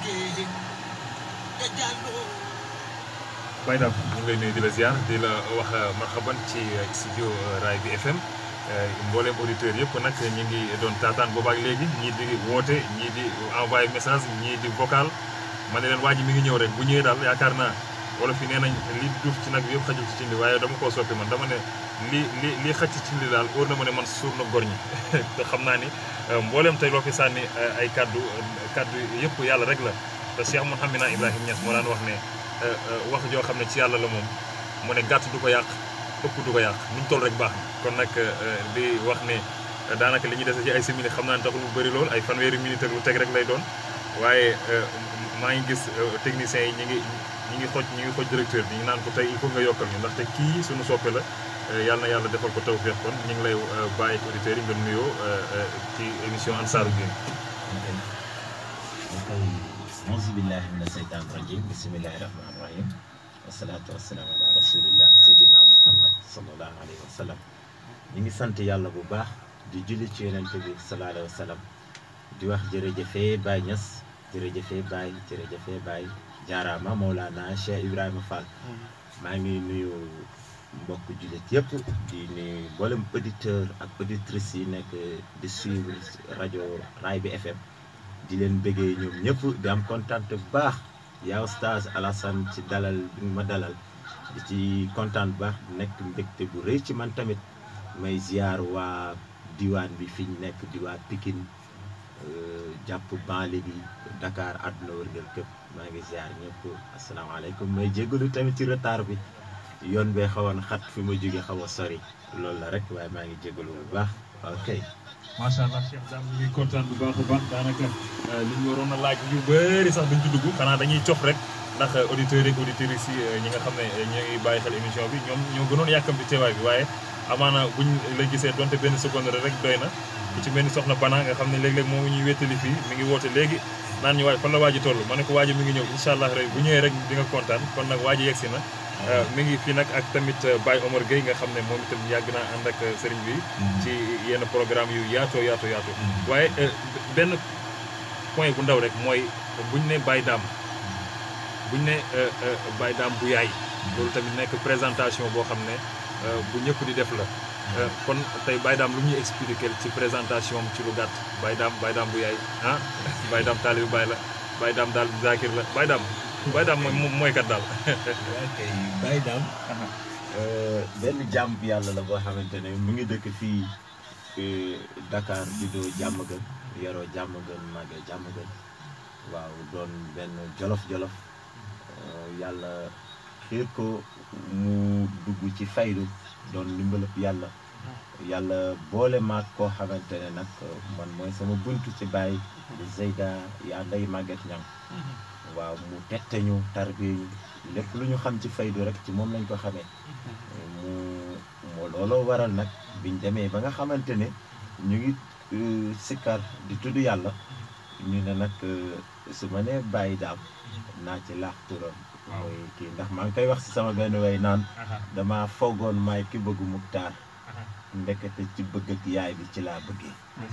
Baye Dame ñu ngi lay nuyu di la ziar di la wax marhaban ci studio Raay bi FM mboolem auditeurs yëpp nag ñu ngi doon taataan boobaak léegi ñii di woote ñii di envoyé message ñii di vocal ma ne leen waa ji mi ngi ñëw rek bu ñëwee daal yaakaar naa wala fi nee nañ li duuf ci nag yëpp xajul ci cin li waaye dama koo soppi man dama ne li li li xaj ci cin li daal óor na ma ne man suur na gor ñi te xam naa ni mboolem tey loo fi sànni ay kaddu kaddu yëpp yàlla rek la te Cheikh Mouhamina Ibrahima Niass moo daan wax ne wax joo xam ne ci yàlla la moom mu ne gàtt du ko yàq ëpp du ko yàq nuñ toll rek baax na kon nag di wax ne daanaka li ñuy dese ci ay simili xam naa ne taxul lu bëri lool ay fanweeri minute ak lu teg rek lay doon waaye maa ngi gis techniciens yi ñi ngi ñi ngi xoj ñi ngi xoj directeur bi ñu naan ko tey il faut nga yokkal ñu ndaxte kii suñu soppe la yàlla na yàlla defal ko tawfeex kon ñu ngi lay bàyyi ak auditeurs yi nga nuyoo ci émission Ansaaru Diin auzu billahi mina seytaan rajim bismillahi rahmani rahim wasalaatu wasalaamu ala rasulillah seydina muhammad salallahu alayhi wa sallam ñi ngi sant yàlla bu baax di julli ci yonent bi sallallahu alayhi wa sallam di wax jërëjëfee Baye Niass jërëjëfee Baye jërëjëfee Baye jaaraama Mawlana Cheikh Ibrahima Fall maa ngi nuyu mbokk jullit yëpp di nuyu mboolem auditeur ak auditrices yi nekk di suivre rajo Raay bi FM di leen bëggee ñoom ñëpp di am kontaan bu baax yaa Oustaz Alassane ci dalal bi ma dalal di ci kontaan bu baax nekk mbégte bu rëy ci man tamit may ziar waa diwaan bi fi ñu nekk di waa Pikine jàpp banlieue bi Dakar àdduna wërngal képp maa ngi ziar ñëpp asalaamaaleykum may jégalu tamit ci retard bi yoon bee xawoon xat fi ma jóge xaw a sori loolu la rek waaye maa ngi jégalu bu baax ok. macha allah Cheikh Dame ñu ngi kontaan bu baax a baax daanaka li ñu waroon a laaj yu bëri sax duñ ci dugg xanaa dañuy cof rek ndax auditeurs yi auditrices yi ñi nga xam ne ñoo ngi bàyyi xel émission bi ñoom ñoo gënoon yàkkamti teewaay bi waaye amaana buñ la gisee donte benn seconde rek doy na ku ci mel ni soxna Bana nga xam ne léeg-léeg moom ñuy wéttali fii mi ngi woote léegi naan ñu waaj fan la waaji toll ma ne ko waaji mi ngi ñëw incha allah rek bu ñëwee rek di nga kontaan kon nag waaji yegsi na mi ngi fii nag ak tamit Baye Omar Gueye nga xam ne moom itam yàgg naa ànd ak sëriñ bi ci yenn programme yu yaatoo yaatoo yaatoo waaye benn point bu ndaw rek mooy buñ ne Baye Dame buñ ne Baye Dame bu yaay loolu tamit nekk présentation boo xam ne bu ñëpp di def la kon tey Baye Dame lu ñuy expliquer ci présentation ci lu gàtt Baye Dame Baye Dame bu yaay ah Baye Dame taalibi Baye la Baye Dame daal zakir la Baye Dame Baye Dame mooy mooy kat daal. ok Baye Dame benn jàmm bi yàlla la boo xamante ne mu ngi dëkk fii Dakar juddoo Diamaguène yaroo Diamaguène màggee Diamaguène waaw doon benn jolof jolof yàlla xiir ko mu dugg ci faydu doon ndimbalëb yàlla yàlla boole maag koo xamante ne nag man mooy sama buntu ci Baye di Zeyda yaa nday màgget ñam waaw mu tette ñu tarbiye ñu lépp lu ñu xam ci faydu rek ci moom lañ ko xamee mu moo looloo waral nag biñ demee ba nga xamante ne ñu ngi sikkar di tudd yàlla ñu ne nag su ma nee Baye Dame naa ci laax turam mooy kii ndax maa ngi koy wax si sama benn way naan dama foogoon maay ki bëggu muktaar ndekete ci bëgg ak yaay bi ci laa bëggee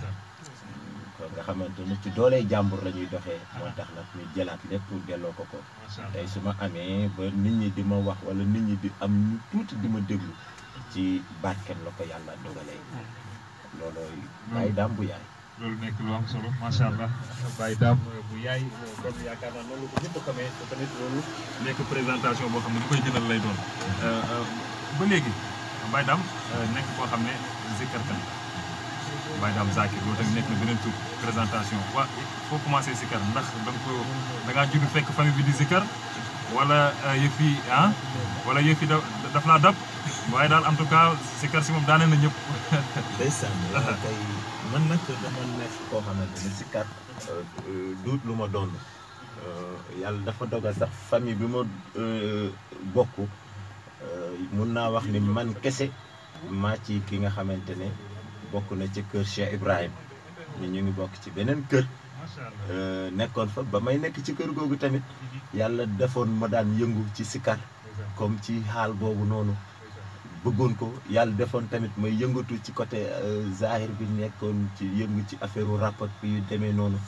kon nga xamante ni ci doolee jàmbur la ñuy doxee moo tax nag ñu jëlaat lépp delloo ko ko tey su ma amee ba nit ñi di ma wax wala nit ñi di am ñu tuuti di ma déglu ci barken la ko yàlla dogalee loolooy Baye Dame bu yaay loolu nekk lu am solo macha allah Baye Dame bu yaay kon yaakaar naa noonu ko ñëpp xamee te tamit loolu nekk présentation boo xam ne bu koy gënal lay doon ba léegi Baye Dame nekk koo xam ne zikkarkat Baye Dame Zakir loolu tamit nekk na beneen tur présentation waa foo commencé zikkar ndax da nga ko da ngaa judd fekk famille bi di zikkar wala yëf yi ah wala yëf yi da daf laa dab waaye daal en tout cas zikkar si moom daane na ñëpp. ndeysaan yaa kay man nag dama nekk koo xamante ne zikkar duut lu ma doon yàlla dafa dogal sax famille bi ma bokk mun naa wax ni man kese maa ci ki nga xamante ne bokk na ci kër Cheikh Ibrahim ñu ñu ngi bokk ci beneen kër nekkoon fa ba may nekk ci kër googu tamit yàlla defoon ma daan yëngu ci sikar comme ci xaal boobu noonu bëggoon ko yàlla defoon tamit may yëngatu ci côté zahir bi nekkoon ci yëngu ci affaire rap ak yu demee noonu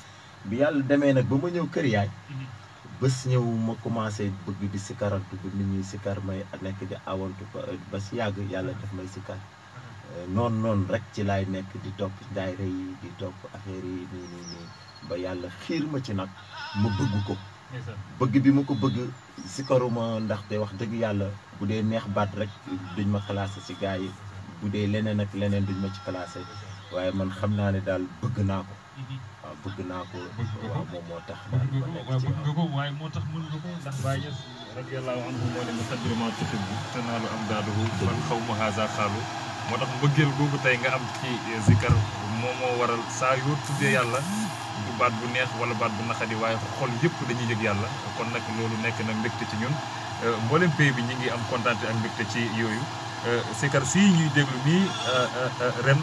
bi yàlla demee nag ba ma ñëw kër yaay bés ñëw ma commencé bëgg di sikarantu ba nit ñi sikar may nekk di awantu ko ba si yàgg yàlla def may sikar noonu noonu rek ci laay nekk di topp daayira yi di topp affaire yi nii nii nii ba yàlla xiir ma ci nag ma bëgg ko bëgg bi ma ko bëgg sikaruma ndaxte wax dëgg yàlla bu dee neex baat rek duñ ma classé si gars yi bu dee leneen ak leneen duñ ma ci classé waaye man xam naa ne daal bëgg naa ko waaw bëgg naa ko waaw moom moo tax daal ma nekk waaw ci bëgg nga ko waaye moo tax mën nga ko ndax Baye Niass radiyallahu anhu moo ne muqaddiru ma tuhibbu tanaalu amdaaduhu man xaw ma haza xaalu moo tax mbëggeel googu tey nga am ci zikar moom moo waral saa yoo tuddee yàlla du baat bu neex wala baat bu naqadi waaye xol yëpp dañuy yëg yàlla kon nag loolu nekk na mbégte ci ñun mboolem pays bi ñu ngi am kontaan ak mbégte ci yooyu zikar si ñuy déglu nii ren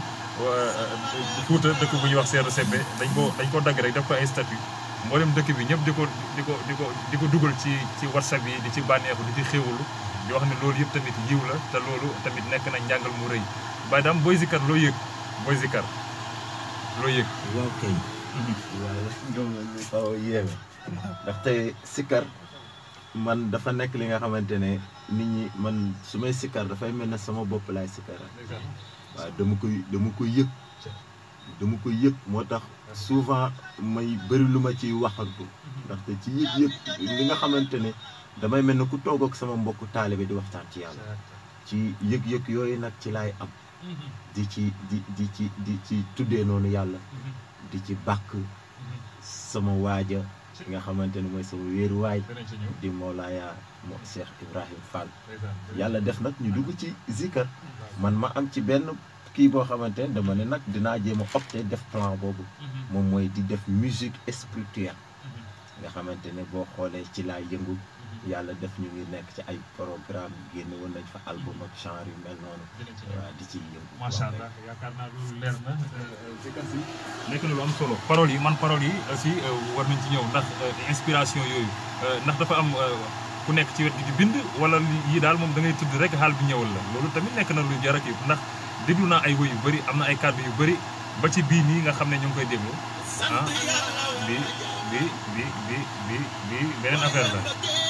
Fuuta dëkk bu ñuy wax Seeru Sebbe dañ ko dañ ko dagg rek def ko ay statut mboolem dëkk bi ñëpp di ko di ko di ko di ko dugal ci ci whatsapp yi di ci bànneexu di ci xéewalu di wax ne loolu yëpp tamit yiw la te loolu tamit nekk na njàngal mu rëy Baye Dame booy zikar loo yëg booy zikar loo yëg waaw kay waaw ñoom ñu xaw a yéeme ndaxte sikkar man dafa nekk li nga xamante ne nit ñi man su may sikkar dafay mel ne sama bopp laay sikkara waaw dama koy dama koy yëg dama koy yëg moo tax souvent may bëri lu ma ciy waxantu ndaxte ci yëg-yëg li nga xamante ne damay mel ne ku toog ak sama mbokku taalibe di waxtaan ci yàlla ci yëg-yëg yooyu nag ci laay am di ci di di ci di ci tuddee noonu yàlla di ci bàkk sama waaja nga xamante ne mooy sama wéeruwaay danañ ci ñëw di Mawlaaya mo Cheikh Ibrahim Fall yàlla def nag ñu dugg ci zikar man ma am ci benn kii boo xamante ne dama ne nag dinaa jéem a opté def plan boobu moom mooy di def musique spirituelle nga xamante ne boo xoolee ci laa yëngu yàlla def ñu ngi nekk ci ay programme génn woon nañ fa album ak genre yu mel noonu dinañ ci ñëw waaw di ci yëngu macha allah yaakaar naa loolu leer na zikar si nekk na lu am solo paroles yi man paroles yi aussi war nañ ci ñëw ndax inspiration yooyu ndax dafa am ku nekk ci wet gi di bind wala yii daal moom da ngay tudd rek xaal bi ñëwal la loolu tamit nekk na lu jar ak ndax déglu naa ay woy yu bëri am na ay kàddu yu bëri ba ci bii nii nga xam ne ñu ngi koy déglu ah bi bi bi bi bi bi beneen affaire la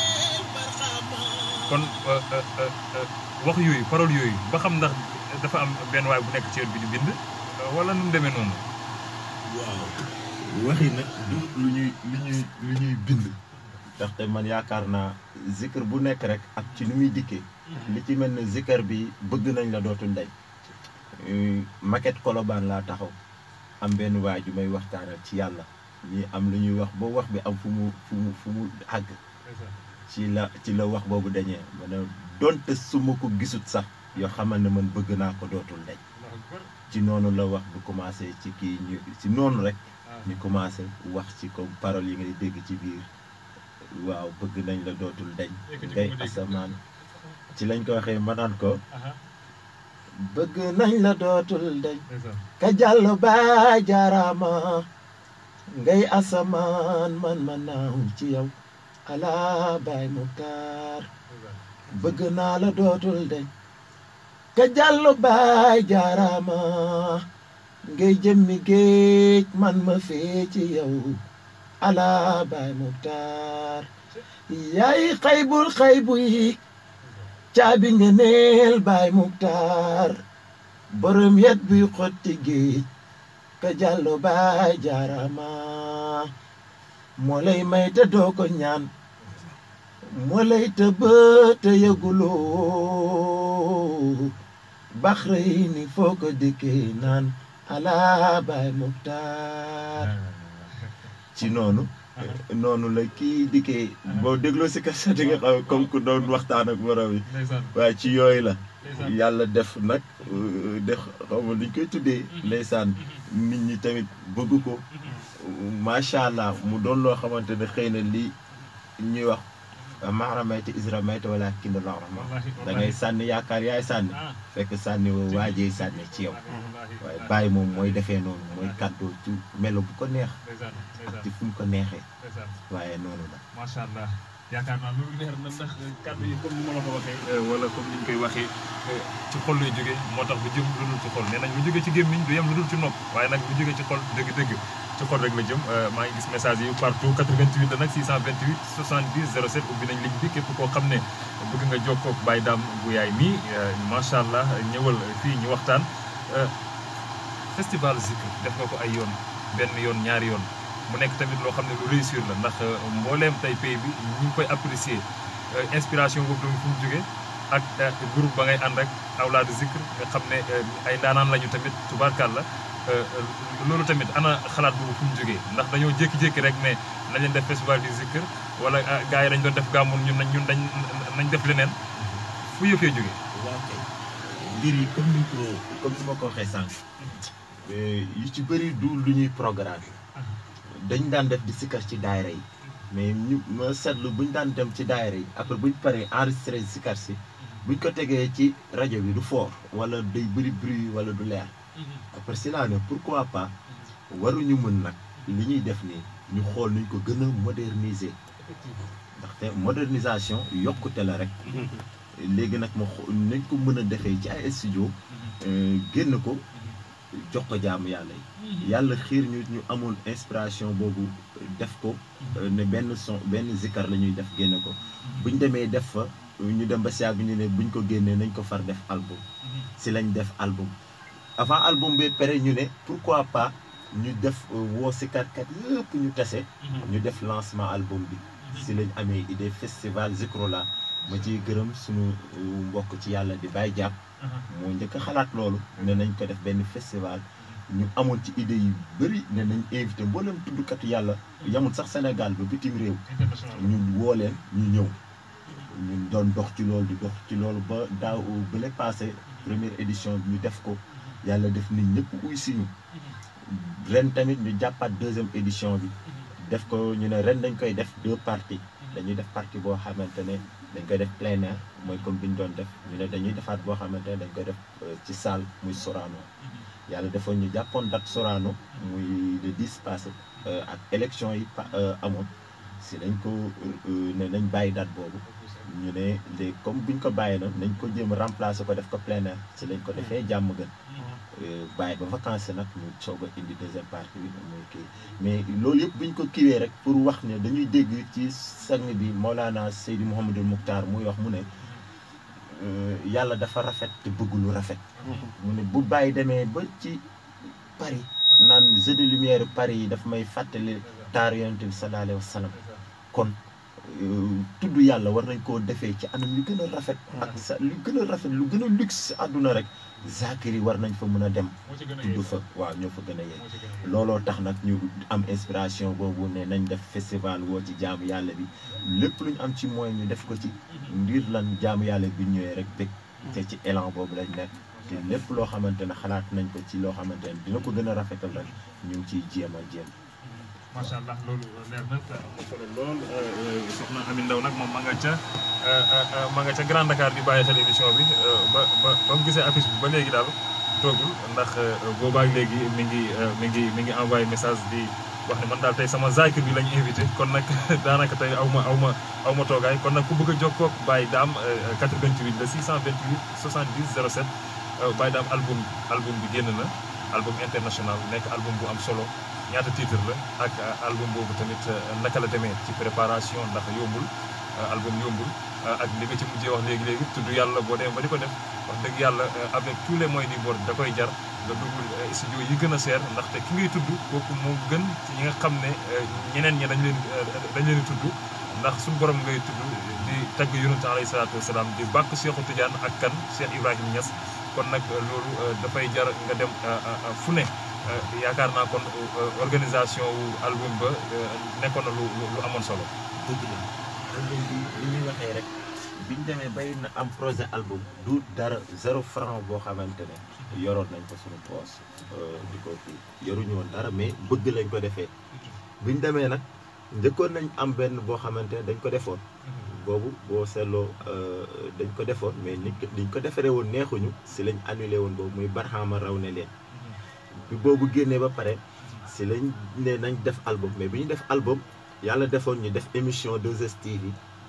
kon wax yooyu parole yooyu ba xam ndax dafa am benn waay bu nekk ci wet bi di bind wala nu mu demee noonu waaw waxi nag du lu ñuy lu ñuy lu ñuy bind ndaxte man yaakaar naa zikar bu nekk rek ak ci nu muy dikkee li ci mel ne zikar bi bëgg nañ la dootul dañ maquette kolobaan laa taxaw am benn waay ju may waxtaanal ci yàlla ñi am lu ñuy wax ba wax bi am fu mu fu mu fu mu àgg ci la ci la wax boobu dañee ma ne donte su ma ko gisut sax yoo xamal ne man bëgg naa ko dootul dañ ci noonu la wax bu commencé ci kii ñu ci noonu rek ñu commencé wax ci comme paroles yi ngay dégg ci biir waaw bëgg nañ la dootul dañ ngay asamaan ci lañ ko waxee ma naan ko bëgg nañ la dootul dañ ka jàll ba jaaraama ngay asamaan man ma naaw ci yow ala baay Muktaar bëgg naa la dootul dañ ka jàll baay jaaraama ngay jëmmi géej man ma fee ci yow ala baay Muktaar yaay xaybul xaybu yi caabi nga neel baay Muktaar borom yet buy xotti géej ka jàllo baay jaarama moo lay may te doo ko ñaan moo lay te bë te yëguloo baxra yi ni foo ko dikkee naan ala baay Muktaar ci noonu noonu la kii dikkee boo dégloo si kaset di nga xam comme ku doon waxtaan ak borom yi waaye ci yooyu la yàlla def nag def xaw ma luñ koy tuddee ndeysaan nit ñi tamit bëgg ko macha allah mu doon loo xamante ne xëy na li ñuy wax maaramayte isramayte wala kinda la rahma da ngay sànni yaakaar yaay sànni fekk sànni woo waajee sànni ci yow waaye bàyyi moom mooy defee noonu mooy kàddoo ci melo bu ko neex ak ci fu mu ko neexee waaye noonu la macha allah yaakaar naa loolu leer na ndax kàddu yi comme ni ma la ko waxee wala comme ni ñu koy waxee ci xol lay jógee moo tax bu jëm lu dul ci xol nee nañ bu jógee ci gémmiñ du yem lu dul ci nopp waaye nag bu jógee ci xol dëgg-dëgg ci xol rek la jëm maa ngi gis message yi partout 88 la nag 628 70 07 ubbi nañ ligne bi képp koo xam ne bëgg nga jokkoo ak Baye Dame bu yaay mii macha allah ñëwal fii ñu waxtaan festival Zikr def nga ko ay yoon benn yoon ñaari yoon mu nekk tamit loo xam ne lu réussir la ndax mbooleem tey pays bi ñu ngi koy apprécier inspiration boobu tamit fu mu jógee ak groupe ba ngay ànd ak awlaadu Zikr nga xam ne ay ndaanaan lañu tamit tubaarkàlla loolu tamit ana xalaat boobu fu mu jógee ndax dañoo jékki-jékki rek ne nañ leen def festival du Zikr wala gars yi dañ doon def gàmmun ñun nañ ñun dañ nañ def leneen fu yëfee jógee. waaw kay mbir yi comme ni ko comme ni ma ko waxee sànq yu ci bëri du lu ñuy programme dañ daan def di sikkar ci daayira yi mais ñu ma seetlu buñ daan dem ci daayira yi après buñ paree enregistré sikkar si buñ ko tegee ci rajo bi du fort wala day bëri bruit wala du leer après si laa ne pourquoi pas waruñu mën nag li ñuy def nii ñu xool nuñ ko gën a moderniser ndaxte modernisation yokkute la rek léegi nag ma xool nañ ko mën a defee ci ay studio génn ko jox ko jaamu yàlla yi yàlla xiir ñu ñu amoon inspiration boobu def ko ne benn son benn zikkar la ñuy def génne ko buñ demee def fa ñu dem ba si yàgg ñu ne buñ ko génnee nañ ko far def album si lañ def album avant album bi pare ñu ne pourquoi pas ñu def woo sikarkat yëpp ñu tase ñu def lancement album bi si lañ amee idée festival Zikrola ma ciy gërëm suñu mbokk ci yàlla di bàyyi jàpp moo njëkk a xalaat loolu ne nañ ko def benn festival ñu amoon ci idée yu bëri ne nañ invité mboolem tuddkatu yàlla yamul sax Sénégal ba bitim réew ñu woo leen ñu ñëw ñu doon dox ci loolu di dox ci loolu ba daaw bële passé première édition bi ñu def ko yàlla def nit ñëpp uy si ñu ren tamit ñu jàppaat deuxième édition bi def ko ñu ne ren dañ koy def deux parties dañuy def partie boo xamante ne dañ koy def plein air mooy comme bi ñu doon def ñu ne dañuy defaat boo xamante ne dañ koy def ci salle muy Sorano yàlla defoon ñu jàppoon date Sorano muy le 10 passé ak élection yi amoon si dañ ko ne nañ bàyyi date boobu ñu ne léegi comme buñ ko bàyyi na nañ ko jéem a remplacer ko def ko plein air si lañ ko defee jàmm gën bàyyi ba vacances nag ñu soog a indi deuxième partie bi muy kii mais loolu yëpp buñ ko kiiwee rek pour wax ne dañuy dégg ci sang bi Maulana Seydi Mouhamadul Mukhtar muy wax mu ne yàlla dafa rafet te bëgg lu rafet. mu ne bu bàyyi demee ba ci Paris naan jeu de lumière Paris yi daf may fàttali taaru yonent bi sallallahu alayhi wa sallam kon tudd yàlla war nañ koo defee ci anam yu gën a rafet. ak sa lu gën a rafet lu gën a luxe si àdduna rek. zakir yi war nañ fa mën a dem. tudd fa waaw ñoo fa gën a yegg. looloo tax nag ñu am inspiration boobu ne nañ def festival woo ci jaamu yàlla bi lépp lu ñu am ci moyen ñu def ko ci. ngir lan jaamu yàlla bi ñëwee rek bëgg. te ci élan boobu lañ nekk. te lépp loo xamante ne xalaat nañ ko ci loo xamante ne dina ko gën a rafetal rek ñu ngi ciy jéem a jéem. macha allah loolu leer na te am na solo lool soxna Ami Ndaw nag moom ma nga ca ma nga ca Grand Dakar di bàyyi xel émission bi ba ba ba mu gisee affiche bi ba léegi daal toogul ndax boobaak léegi mi ngi mi ngi mi ngi envoyé message di wax ne man daal tey sama zakir bi lañ invité kon nag daanaka tey aw ma aw ma aw ma toogaay kon nag ku bëgg a jokkoo ak Baye Dame 88 la 628 70 07 Baye Dame album album bi génn na album international nekk album bu am solo. ñaata titre la ak album boobu tamit naka la demee ci préparation ndax yombul album yombul ak li nga ci mujjee wax léegi léegi tudd yàlla boo demee ba di ko def wax dëgg yàlla avec tous les moyens du bord da koy jar nga dugg studio yi gën a seer ndaxte ki ngay tudd kooku moo gën ci ñi nga xam ne ñeneen ñi dañ leen dañ leen di tudd ndax suñu borom ngay tudd di tagg yonent alayhi salaatu wasalaam di bàkk Cheikhu Tidiane ak kan Cheikh Ibrahim Niass kon nag loolu dafay jar nga dem fu ne yaakaar naa kon organisation wu album ba nekkoon na lu lu amoon solo. dëgg la album bi li ñuy waxee rek biñ demee bay na am projet album du dara zéro franc boo xamante ne yoroon nañ ko suñu poos di ko kii yoruñu woon dara mais bëgg lañ ko defee biñ demee nag njëkkoon nañ am benn boo xamante ne dañ ko defoon. boobu boo seetloo dañ ko defoon mais nit liñ ko defaree woon neexuñu si lañ annulé woon boobu muy barxaama raw ne leen. bi boobu génnee ba pare si lañ ne nañ def album mais bi ñu def album yàlla defoon ñu def émission 2STV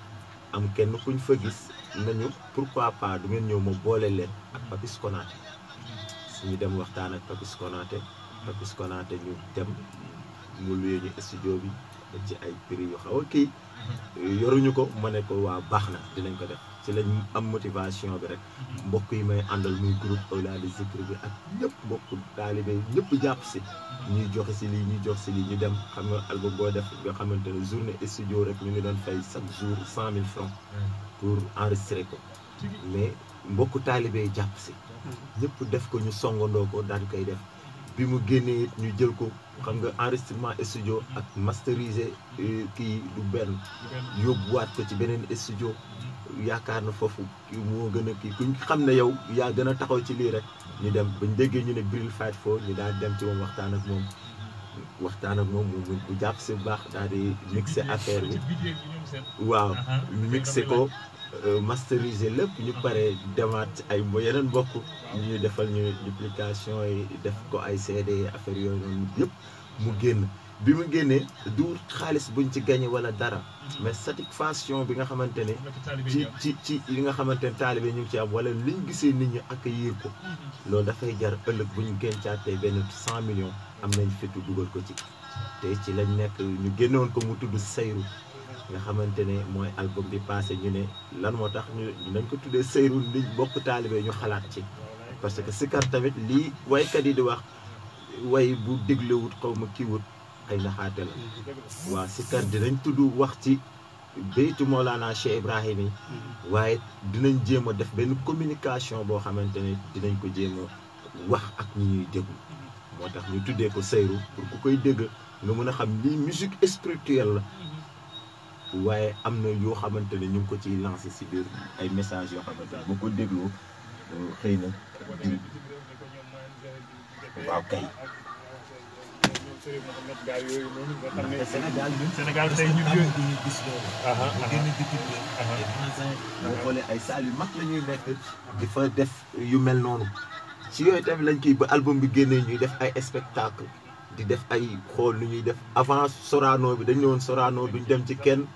am kenn kuñ fa gis nañu pourquoi pas du ngeen ñëw ma boole leen ak Papis Konaté ñu dem waxtaan ak Papis Konaté Papis Konaté ñu dem mu luye ñu studio bi ci ay prix yu xaw a kii yoruñu ko ma ne ko waa baax na dinañ ko def ci lañ am motivation bi rek mbokk yi may àndal muy groupe Awliya Zikr bi ak ñëpp mbokk taalibe yi ñëpp jàpp si ñuy joxe si lii ñuy jox si lii ñu dem xam nga album boo def nga xamante ne journée studio rek ñu ngi doon fay chaque jour cent mille francs pour enregistrer ko mais mbokku taalibe yi jàpp si ñëpp def ko ñu songandoo ko daal di koy def bi mu génnee it ñu jël ko xam nga enregistrement studio ak masteriser kii du benn yóbbuwaat ko ci beneen studio yaakaar na foofu kii moo gën a kii kuñ xam ne yow yaa gën a taxaw ci lii rek ñu dem bañ déggee ñu ne Bril Fight foo ñu daal dem ci moom waxtaan ak moom waxtaan ak moom mu bu jàpp si bu baax daal di mixé affaire bi waaw mixé ko masteriser lépp ñu pare demaat ci ay mo yeneen mbokk ñu defal ñu duplication yi def ko ay CD affaire yooyu noonu yëpp mu génn bi mu génnee du xaalis buñ ci gagné wala dara mais satisfaction bi nga xamante ne ci ci ci li nga xamante ne taalibe ñu ngi ci am wala liñ gisee nit ñi accueillir ko loolu dafay jar ëllëg bu ñu gëncaatee benn cent millions am nañ fitu dugal ko ci te ci lañ nekk ñu génnoon ko mu tudd Seyru nga xamante ne mooy album bi passé ñu ne lan moo tax ñu nañ ko tuddee Seyru liñ bokk taalibe ñu xalaat ci parce que sikar tamit lii waykat yi di wax way bu déglewut xaw ma kiiwut ay naxaate la waaw sikar dinañ tudd wax ci béytu Mawlana Cheikh Ibrahim yi waaye dinañ jéem a def benn communication boo xamante ne dinañ ko jéem a wax ak ñi ñuy déglu moo tax ñu tuddee ko Seyru pour ku koy dégg nga mën a xam lii musique spirituelle la waaye am na yoo xamante ne ñu ngi ko ciy lancé si biir ay messages yoo xamante ne boo ko dégloo xëy na waaw kay. Sénégal ñun Sénégal tey ñu ñu gis loolu. aha mu génn bitim réew. boo xoolee ay salles yu mag la ñuy nekk. di fa def yu mel noonu. ci yooyu tamit lañ koy ba album bi génnee ñuy def ay spectacle di def ay xool lu ñuy def avant Sorano bi dañ ne woon Sorano duñ dem ci kenn.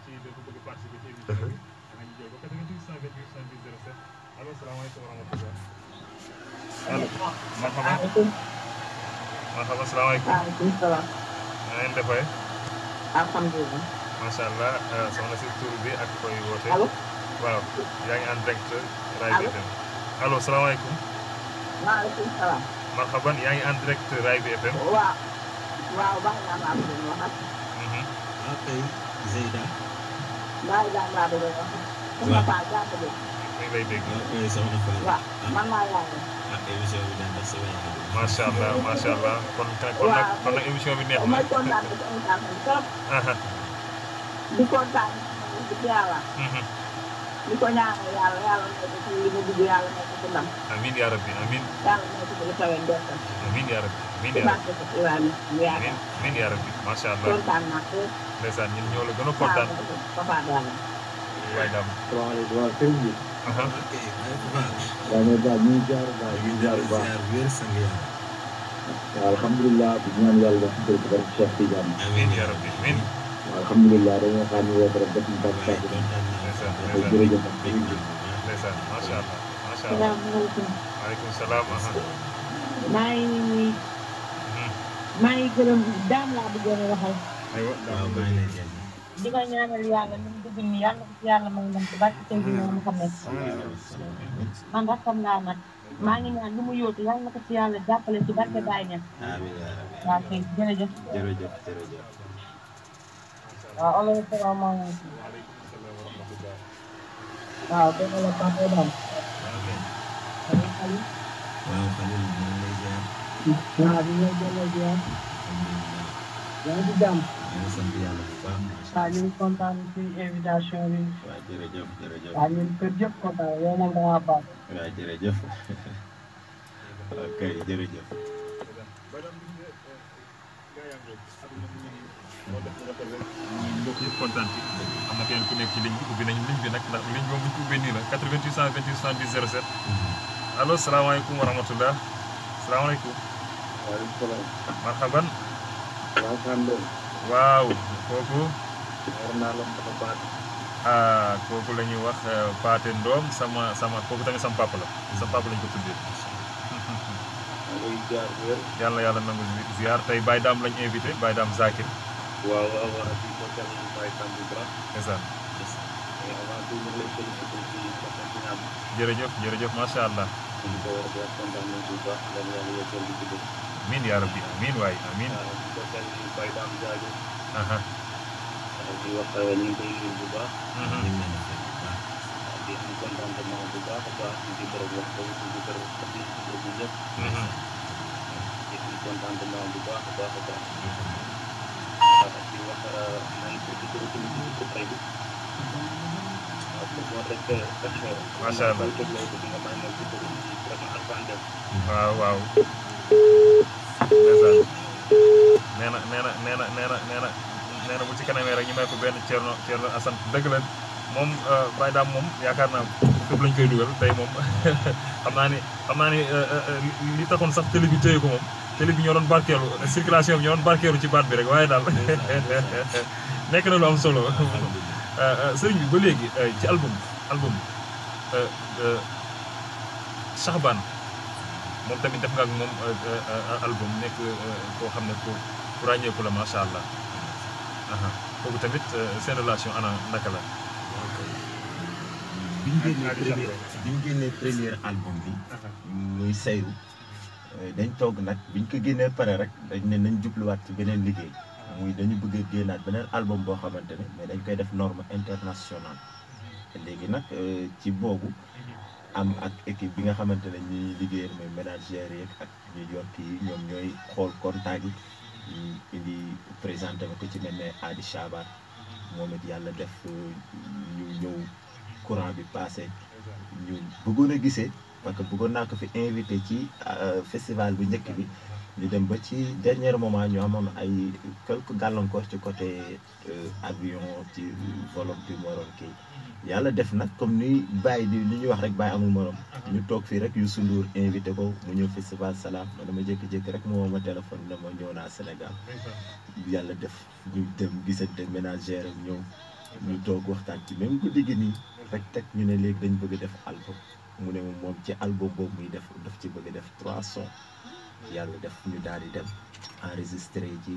allo marhaba marhaba salaamaaleykum waaleykum salaam. na ngeen defee alhamdulilah. macha allah soxna si tur bi ak koy woote allo. waaw yaa ngi en direct Rai bi FM allo salaamaaleykum maaleykum salaam. marhaban yaa ngi en direct Rai bi FM waaw. waaw baax naa maa bëgg a wax. Mhm. waaw kay Zeyda. baax naa maa bëgg a wax. sama paa jàpp de. mi ngi lay dégg waaw kay soxna Fall. waaw man maa yaay. ah émission bi daal sama yaay. macha allah macha allah kon kon nag kon nag émission bi neex na may kontaan ci kontaan nañ trop. aha di kontaan ci yàlla. mhm. di ko ñaanal yàlla yàlla nekk ci li mu dugg yàlla nekk ci ndam. amiin yaa rabbi amiin yàlla nekk ci lu kawe ndorteel. amiin yaa rabbi amiin ci yaa rabbi barke ko Ibrahima mu yaakaar. amiin amiin yaa rabbi macha allah kontaan naa trop. ndeysaan ñun ñoo la gën a kontaan Papa Dalla. waay daam salaamaaleykum waaw sëñ bi aha ok Baye Fall. waaw mais daal ñu ngi jaar baax ñu ñu ngi jaar ngi bu baax ziar wér sang yàlla. waaw alhamdulilah di ñaan yàlla ci barke Cheikh Tidiane amiin yaa rabbi amiin waaw alhamdulilah dañoo xaar ñu woote rek def ñu baax waaye baax kontaan naa. ndeysaan ay ndeysaan jërëjëf dégg nga bu baax. ndeysaan macha allah macha allah salaamaaleykum. waaleykum salaam aha maa ngi Mhm. maa ngi gërëm daam laa bëggoon a waxal. aywa waaw maa ngi lay jaajëf. di ko ñaanal yàlla ni mu dugg nii yàlla ko ci yàlla may ndam ci barke Sëñ bi moom xam ne man rakkam laa nag maa ngi ñaan lu mu yóotu yàlla na ko ci yàlla jàppale ci barke Baye Niass amiin yaa rabbi. waaw kay jërëjëf jërëjëf jërëjëf. waaw allo salaamaaleykum waaw dëgg la Papa Dam waaw kay. Aliou Aliou waaw Khalil maa ngi lay ziar. waaw bi ñoo delloo ziar alhamdulilah. yaa ngi ci jàmm maa ngi sant yàlla bu baax. waaw ñu ngi kontaan ci invitation bi waaw jërëjëf jërëjëf. waaw ñun kër yëpp kontaan yow nag da ngaa baax waaw jërëjëf. ok jërëjëf. mbokk yëpp kontaan ci am na keneen ku nekk ci ligne bi ubbi nañu ligne bi nag ndax ligne boobu bu ñu ko ubbee nii la 88 128 70 07 allo salaamaaleykum wa rahmatullah salaamaaleykum waaleykum salaam marhaban waaw Sande waaw kooku war naa la mën a baat ah kooku la ñuy wax Paate Ndoom sama sama kooku tamit sama papa la sama papa lañ ko tuddee ngay jaar wér yàlla na yàlla nangu ziar tey Baye Dame lañ invité Baye Dame Zakir waaw waaw waaw di ko teel a bàyyi tam bu baax ndeysaan mais avant tout ñu ngi lay félicité ci question bi nga am jërëjëf jërëjëf macha allah di ko war a def kontaan nañ bu baax lan yàlla yeggeel di ci dëgg amiin yaa rabbi amiin waay amiin waaw di ko teel a bàyyi tam jaajëf aha di wax ñu ngi koy nuyu bu baax mhm. di am contentement bu baax a baax di gërëm wax dëgg di gërëm di gërëm ñëpp Mhm. di am contentement bu baax a baax a baax di wax nañ ko di gërëm ci ko tey bi waaw pour moo rek Macha Allah. ko di nga may ma ci gërëm ci vraiment Alpha Dem waaw waaw ndeysaan nee na nee na nee na nee na nee na nee na bu ci kanamee rek ñu may ko benn Thierno Thierno Assane dëgg la moom Baye Dame moom yaakaar naa fépp lañ koy dugal tey moom xam naa ni xam naa ni li taxoon sax télé bi téye ko moom télé bi ñoo doon barkeelu circulation bi ñoo doon barkeelu ci baat bi rek waaye daal nekk na lu am solo sëriñ bi ba léegi ci album album Shahban moom tamit def nga ak moom album nekk koo xam ne ku ku ràññeeku la macha allah aha kooku tamit seen relation ana naka la. bi ñu génnee premier bi ñu génnee premier album bi muy sayru dañ toog nag biñ ko génnee pare rek dañ ne nañ jubluwaat ci beneen liggéey muy dañu bëgg a génnaat beneen album boo xamante ne mais dañ koy def norme internationale léegi nag ci boobu am ak équipe bi nga xamante ne ñuy liggéeyal mooy ménagères yeeg ak ñu yor kii ñoom ñooy xool contact yi ñu indi présenté ma ko ci mel ne Adi Chabar moom it yàlla def ñu ñëw courant bi passé ñu bëggoon a gisee parce que bëggoon naa ko fi invité ci festival bu njëkk bi ñu dem ba ci dernier moment ñu amoon ay quelques gàllankoor ci côté avion ci volom bi mu waroon kii yàlla def nag comme ni bàyyi di li ñuy wax rek bàyyi amul morom ñu toog fii rek Youssou Ndour invité ko mu ñëw festival salaam ma dama jékki-jékki rek mu woo ma téléphone ne ma ñëw naa Sénégal yàlla def ñu dem gisante ménagère ak ñëw ñu toog waxtaan ci même guddi gi nii rek teg ñu ne léegi dañ bëgg def album mu ne moom ci album boobu muy def daf ci bëgg def trois sons yàlla def ñu daal di dem enregistré ji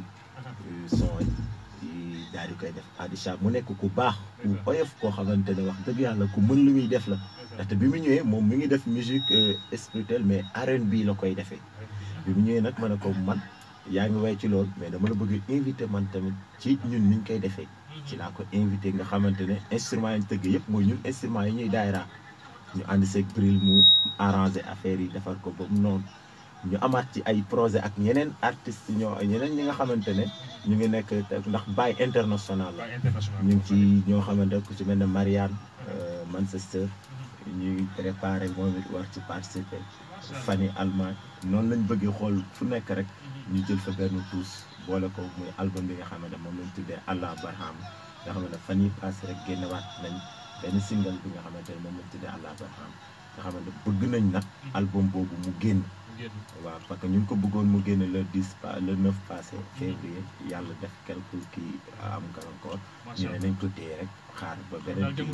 son yi daal di koy def Adisha mu nekk ku baax ku oyof koo xamante ne wax dëgg yàlla ku mën lu muy def la ndaxte bi mu ñëwee moom mi ngi def musique spirituelle mais R&B la koy defee bi mu ñëwee nag ma ne ko man yaa ngi way ci loolu mais dama la bëgg invité man tamit ci ñun niñ koy defee ci laa ko invité nga xamante ne instrument yi ñu tëgg yëpp mooy ñun instrument yi ñuy daayra ñu ànd seeg bril mu arrangé affaire yi defar ko ba mu noonu ñu amaat ci ay projet ak yeneen artistes ñoo yeneen ñi nga xamante ne ñu ngi nekk ndax Baye international la ñu ngi ci ñoo xamante ku ci mel ne Marianne Manchester ñuy préparé moom it war ci participer Fanny Allemagne noonu lañ bëggee xool fu nekk rek ñu jël fa benn tuus boole ko muy album bi nga xamante moom lañ tuddee Allah Barham nga xam ne fan yii passé rek génnewaat nañ benn single bi nga xamante ne moom lañ tuddee Allah Barham nga xamante bëgg nañ nag album boobu mu génn waaw parce que ñu ngi ko bëggoon mu génne le 10 pa le 9 passé février yàlla def quelque kii am gàllankoor ñu ne nañ ko téye rek xaar ba beneen kii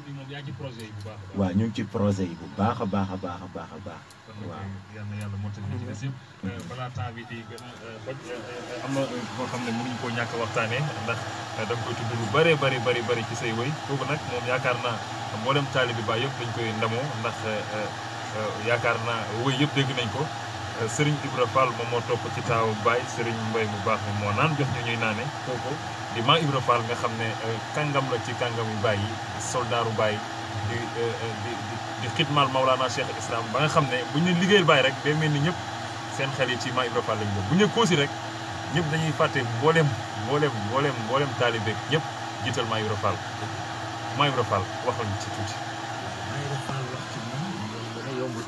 waaw ñu ngi ci projet yi bu baax a baax a baax a baax a baax waaw yal na yàlla mottali ci des yëpp balaa temps bi di gën a xoj am na boo xam ne mënuñu koo ñàkk waxtaanee ndax da nga koy tudd lu bëree bëri bëri bëri ci say woy kooku nag moom yaakaar naa mboolem taalibi ba yëpp dañ koy ndamoo ndax yaakaar naa woy yëpp dégg nañ ko Serigne Ibra Fall moom moo topp ci taawu Baye Serigne Mbaye mu baax mi moo naan jox ñu ñuy naane kooku di maa Ibra Fall nga xam ne kàngam la ci kàngam yu Baye yi soldaaru Baye di di di xitmaal Maulana Cheikh Islam ba nga xam ne bu ñu liggéeyal Baye rek day mel ni ñëpp seen xel yi ci maa Ibra Fall lañ bu ñu koosi rek ñëpp dañuy fàtte mboolem mboolem mboolem mboolem taalibeeg ñëpp jiital maa Ibra Fall maa Ibra Fall waxal ci tuuti. maa Ibra Fall wax ci moom yomb na yombul.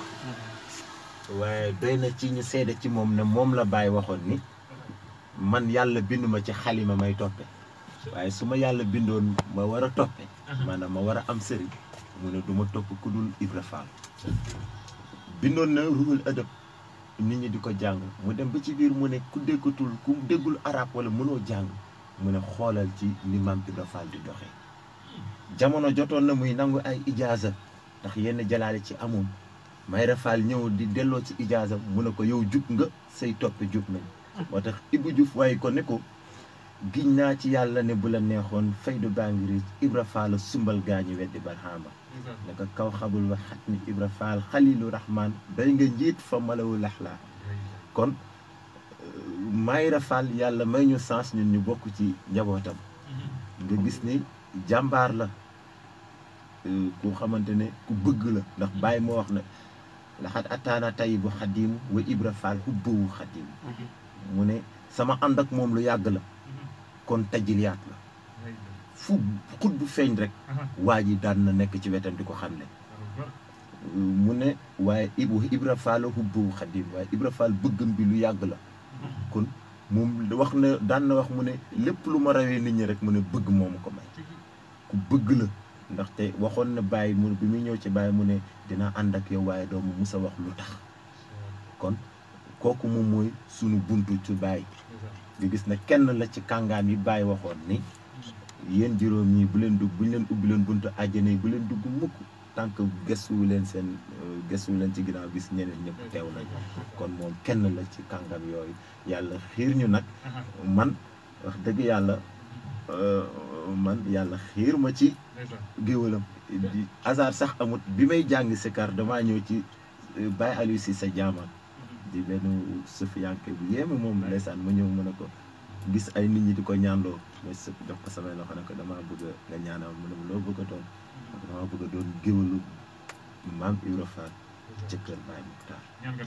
waaye doy na ci ñu seede ci moom ne moom la Baye waxoon ni man yàlla bindu ma ci xalima may toppe waaye su ma yàlla bindoon ma war a toppe maanaam ma war a am sëriñ mu ne du ma topp ku dul Ibra Fall bindoon na ruhul ëdëb nit ñi di ko jàng mu dem ba ci biir mu ne ku déggatul ku déggul arab wala mënoo jàng mu ne xoolal ci ni maam Ibra Fall di doxee jamono jotoon na muy nangu ay ijaaza ndax yenn jalaale ci amoon Mayra Fall ñëw di delloo ci ijaaza mu ne ko yow jub nga say toppe jub nañ moo tax Ibou Diouf waaye ko ne ko giñ naa ci yàlla ne bu la neexoon faydu baa ngi riic Ibra Fall sumbal gaañu weddi barxaama ne ko kaw xabul wax xat ni Ibra Fall xalilu rahman day nga njiit fa malawu laxlaa kon Mayra Fall yàlla may ñu sens ñun ñu bokk ci njabootam nga gis ni jàmbaar la ku xamante ne ku bëgg la ndax bàyyi moo wax na laxat ataana tayibu xadimu wa Ibra Fall hubbawu xadimu mu ne sama ànd ak moom lu yàgg la kon tajiliyaat la fu xut bu feeñ rek waa ji daan na nekk ci wetam di ko xamle mu ne waaye ibu Ibra Fall hubbawu xadim waaye Ibra Fall bëggam bi lu yàgg la kon moom wax na daan na wax mu ne lépp lu ma rawee nit ñi rek mu ne bëgg moomu ko may ku bëgg la ndaxte waxoon na bàyyi mu bi muy ñëw ci bàyyi mu ne dina ànd ak yow waaye doomu musa wax lu tax kon kooku moom mooy sunu buntu ci bàyyi nga gis ne kenn la ci kàngaam yi bàyyi waxoon ni yéen juróom ñii bu leen dugg bu ñu leen ubbi leen buntu àjjana yi bu leen dugg mukk tant que gëstuwu leen seen gëstuwu leen ci ginnaaw gis ñeneen ñëpp teew nañ kon moom kenn la ci kàngam yooyu yàlla xiir ñu nag man wax dëgg yàlla man yàlla xiir ma ci géwalam di hasard sax amut bi may jàng sikar damaa ñëw ci Baye Aliou si sa jaamaan di benn sufiyanke bu yéeme moom ndeysaan ma ñëw mën a ko gis ay nit ñi di ko ñaanloo mooy sëpp jox ko samay loxo ne ko damaa bëgg nga ñaanal mu ne ma loo bëgg a doon damaa bëgg a doon géwalu maam Ibra Fall ca kër Baye Muxtaar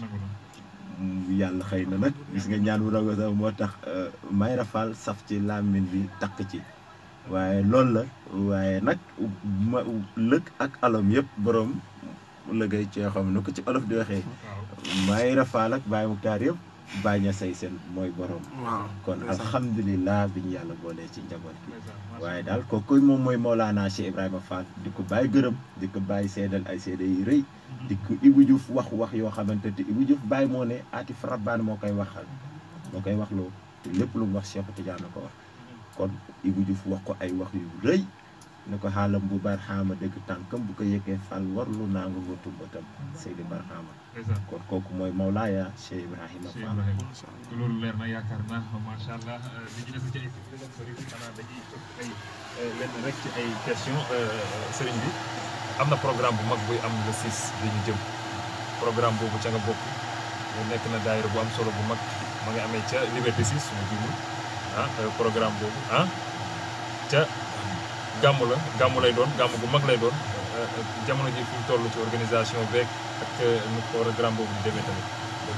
yàlla xëy na nag gis nga ñaan bu rago sax moo tax Mayra Fall saf ci làmmiñ bi takk ci waaye loolu la waaye nag ma lëg ak alom yëpp borom lëgay cee xam na ko ci olof di waxee Mayra Fall ak Baye Muxtaar yëpp bàñña say seen mooy borom kon alhamdulilah bi ñu yàlla boolee ci njaboot bi waaye daal kooku moom mooy Mawlana Cheikh Ibrahima Fall di ko bàyyi gërëm di ko bàyyi seedal ay seede yu rëy di ko Ibou Diouf wax wax yoo xamante te Ibou Diouf bàyyi moo ne atif rabbaan moo koy waxal moo koy wax loo te lépp lu mu wax Cheikh Tidiane ko wax kon Ibou Diouf wax ko ay wax yu rëy ne ko xaalam bu barxaama dëgg tànkam bu ko yëggee Fall warlu naa nga nga tumbatam Seydi Barxaama kon kooku mooy Mawlaaya Cheikh Ibrahima Fall loolu leer na yaakaar naa macha allah li ñu def ci ay bëri xanaa dañuy ay lenn rek ci ay question sëriñ bi am na programme bu mag buy am le 6 bi ñu jëm programme boobu ca nga bokk nekk na daayira bu am solo bu mag ma ngi amee ca Liberté 6 suñu jumul ah programme boobu ah ca gàmm la gàmm lay doon gàmm bu mag lay doon jamono ji fi mu toll ci organisation beeg ak nu programme boobu di demee tamit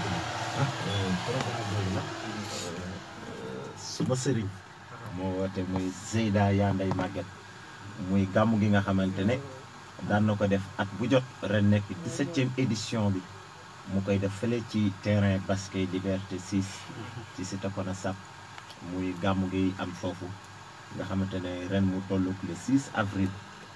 programme boobu nag suma sëriñ moo woote muy Zeyda yaa nday màgget muy gàmm gi nga xamante ne daan na ko def at bu jot ren nekk 17e édition bi mu koy def fële ci terrain basket Liberté 6 ci Cité Kona Sap muy gàmm gi am foofu nga xamante ne ren mu toll le 6 avril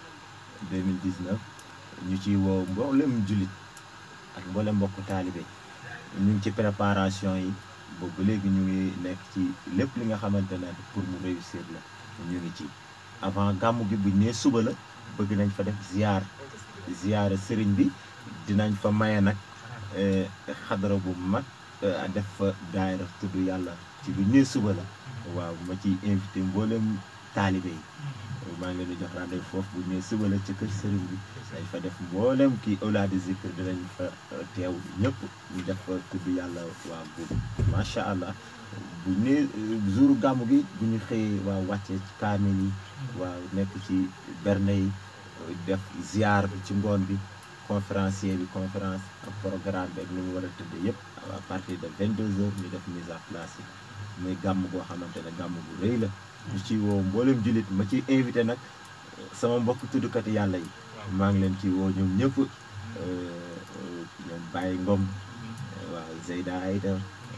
2019 ñu ciy woo mboolem jullit ak mboolem mbokku taalibe ñu ngi ci préparation yi boobu léegi ñu ngi nekk ci lépp li nga xamante ne pour mu réussir la ñu ngi ci avant gàmmu gi buñ nee suba la bëgg nañ fa def ziar ziar sëriñ bi dinañ fa maye nag xadara bu mag def fa daayira tudd yàlla ci bu nee suba la waaw ma ciy invité mboolem taalibe yi maa ngi leen di jox rendez-vous foofu bu nee suba la ci kër sëriñ bi dañ fa def mboolem kii awlaadi zikr dinañ fa teew ñëpp ñu def fa tudd yàlla waa boobu macha allah bu nee jour gàmmu gi bu ñu xëyee waaw wàccee ci kaamil yi waaw nekk ci berne yi def ziar bi ci ngoon bi conférencier bi conférence ak programme bi ak ni mu war a tëdd yëpp à partir de 22 heures ñu def mise en place yi muy gàmm goo xamante ne gàmm bu rëy la ñu ci woo mboolem jullit ma ci invité nag sama mbokk tuddkat yàlla yi maa ngi leen ci woo ñoom ñëpp ñoom Baye Ngom waaw Zeyda Aïda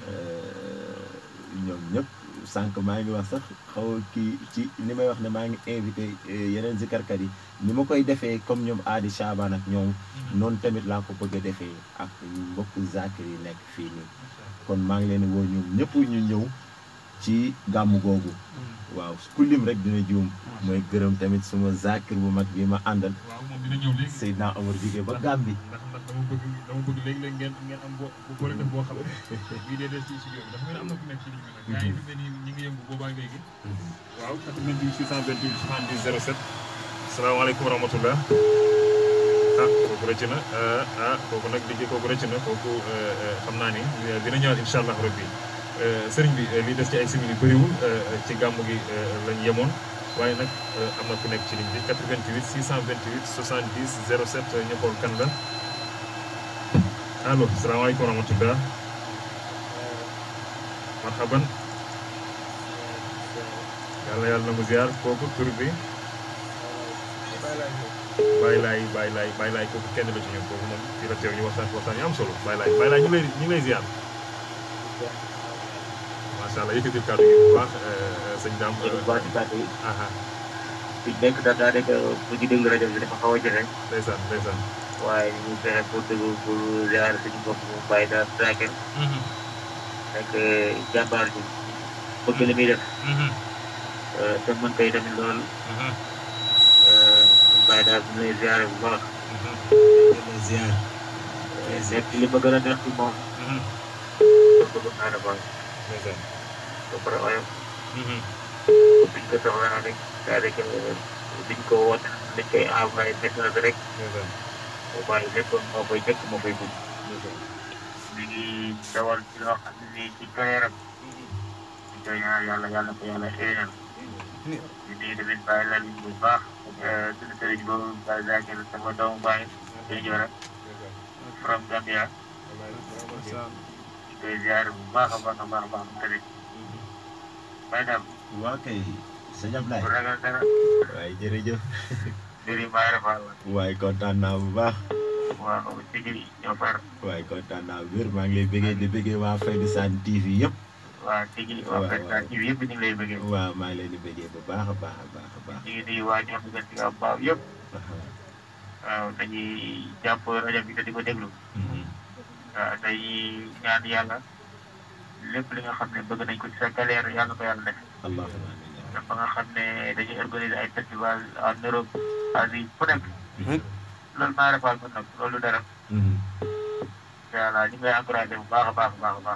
ñoom ñëpp sànq maa ngi wax sax xaw kii ci ni may wax ne maa ngi invité yeneen zikarkat yi ni ma koy defee comme ñoom aadi Chaban ak ñoom noonu tamit laa ko bëgg a defee ak mbokk zakir yi nekk fii nii kon maa ngi leen woo ñoom ñëpp ñu ñëw ci gàmm googu waaw ku lim rek dina juum mooy gërëm tamit suma zakir bu mag bi ma àndal waaw moom dina ñëw léegi Seydina Omar jóge ba Gàmbi ndax ndax dama bëgg dama bëgg léegi-léegi ngeen ngeen am bo boole def boo xam ne bii dee des ci studio bi dafa mel ni am na ku nekk ci ligne bi nag gars yi fi mu ne nii ñi ngi yëngu boobaa léegi waaw 88 628 70 07 salaamaaleykum wa rahmatullah ah kooku rëcc na ah kooku nag liggéey kooku rëcc na kooku xam naa ni dina ñëwaat incha allah rabbi sëriñ bi li des ci ay simili bëriwul ci gàmm gi lañ yemoon waaye nag am na ku nekk ci ligne bi 88 628 70 07 ñu xool kan la allo salaamaaleykum wa rahmatullah marhaban yàlla yàlla na mu ziar kooku tur bi bàyyi laay bàyyi laay bàyyi laay kooku kenn la ci ñun kooku moom fii la teew ñu waxtaan waxtaan yu am solo bàyyi laay bàyyi laay ñu ngi lay ñu ngi lay ziar macha allah yëkkatil kàddu gi bu baax sëñ Dame. baax ci kàddu yi. aha fi nekk daal daa nekk bu ñu déglu rajo bi dafa xaw a jafe. ndeysaan ndeysaan. waaye ñu fexe pour déglu pour ziar suñu bopp mu bàyyi daal traqué. nekk jàmbaar ji bëgg li muy def. te mën koy tamit lool. bàyyi daal ñu lay ziare bu baax. ziar nekk li ma gën a neex ci moom. bëgg naa dafa ndeysaan. ba pare waaye biñ ko soxlaa rek c'est-à-dire que biñ ko woot dañ koy envoyé message rek ndeysaan. mu bàyyi lépp moo koy jëkk moo koy gudd. mi ngi dawal ci loo xam ne nii ci carrière am ñu koy ñaan yàlla yàlla ko yàlla xéenal ñu nuyu tamit bàyyi la bu baax suñu sëriñ boobu bàyyi Zakir sama doomu bàyyi day jora from Gambia ñu koy ziar bu baax a baax a baax a baax tamit bàyyi daal waa kay sëñ Ablaye bu ragal dara waaye jërëjëf mbir yi maa rafal waaye kontaan naa bu baax waaw tigi ñoo far waaye kontaan naa bu wér maa ngi lay bëggee di bëggee waa Fayda Sane TV yëpp waaw tigi waa waaw, Fekka ci yëpp ñu ngi lay bëggee waaw maa ngi leen di bëggee bu baax a baax a baax a baax ñu ngi nuyu waa ñoom ñu ci am baaw yëpp waaw dañuy jàpp rajo bi te di ko déglu waaw dañuy ñaan yàlla lépp li nga xam ne bëgg nañ ko ci sa carrière yàlla ko yàlla def allahumma amiin dafa nga xam ne dañuy organiser ay festival en Europe Asie fu nekk loolu maa rafal mën nag loolu du dara incha allah ñu ngi lay encouragé bu baax a baax a baax a baax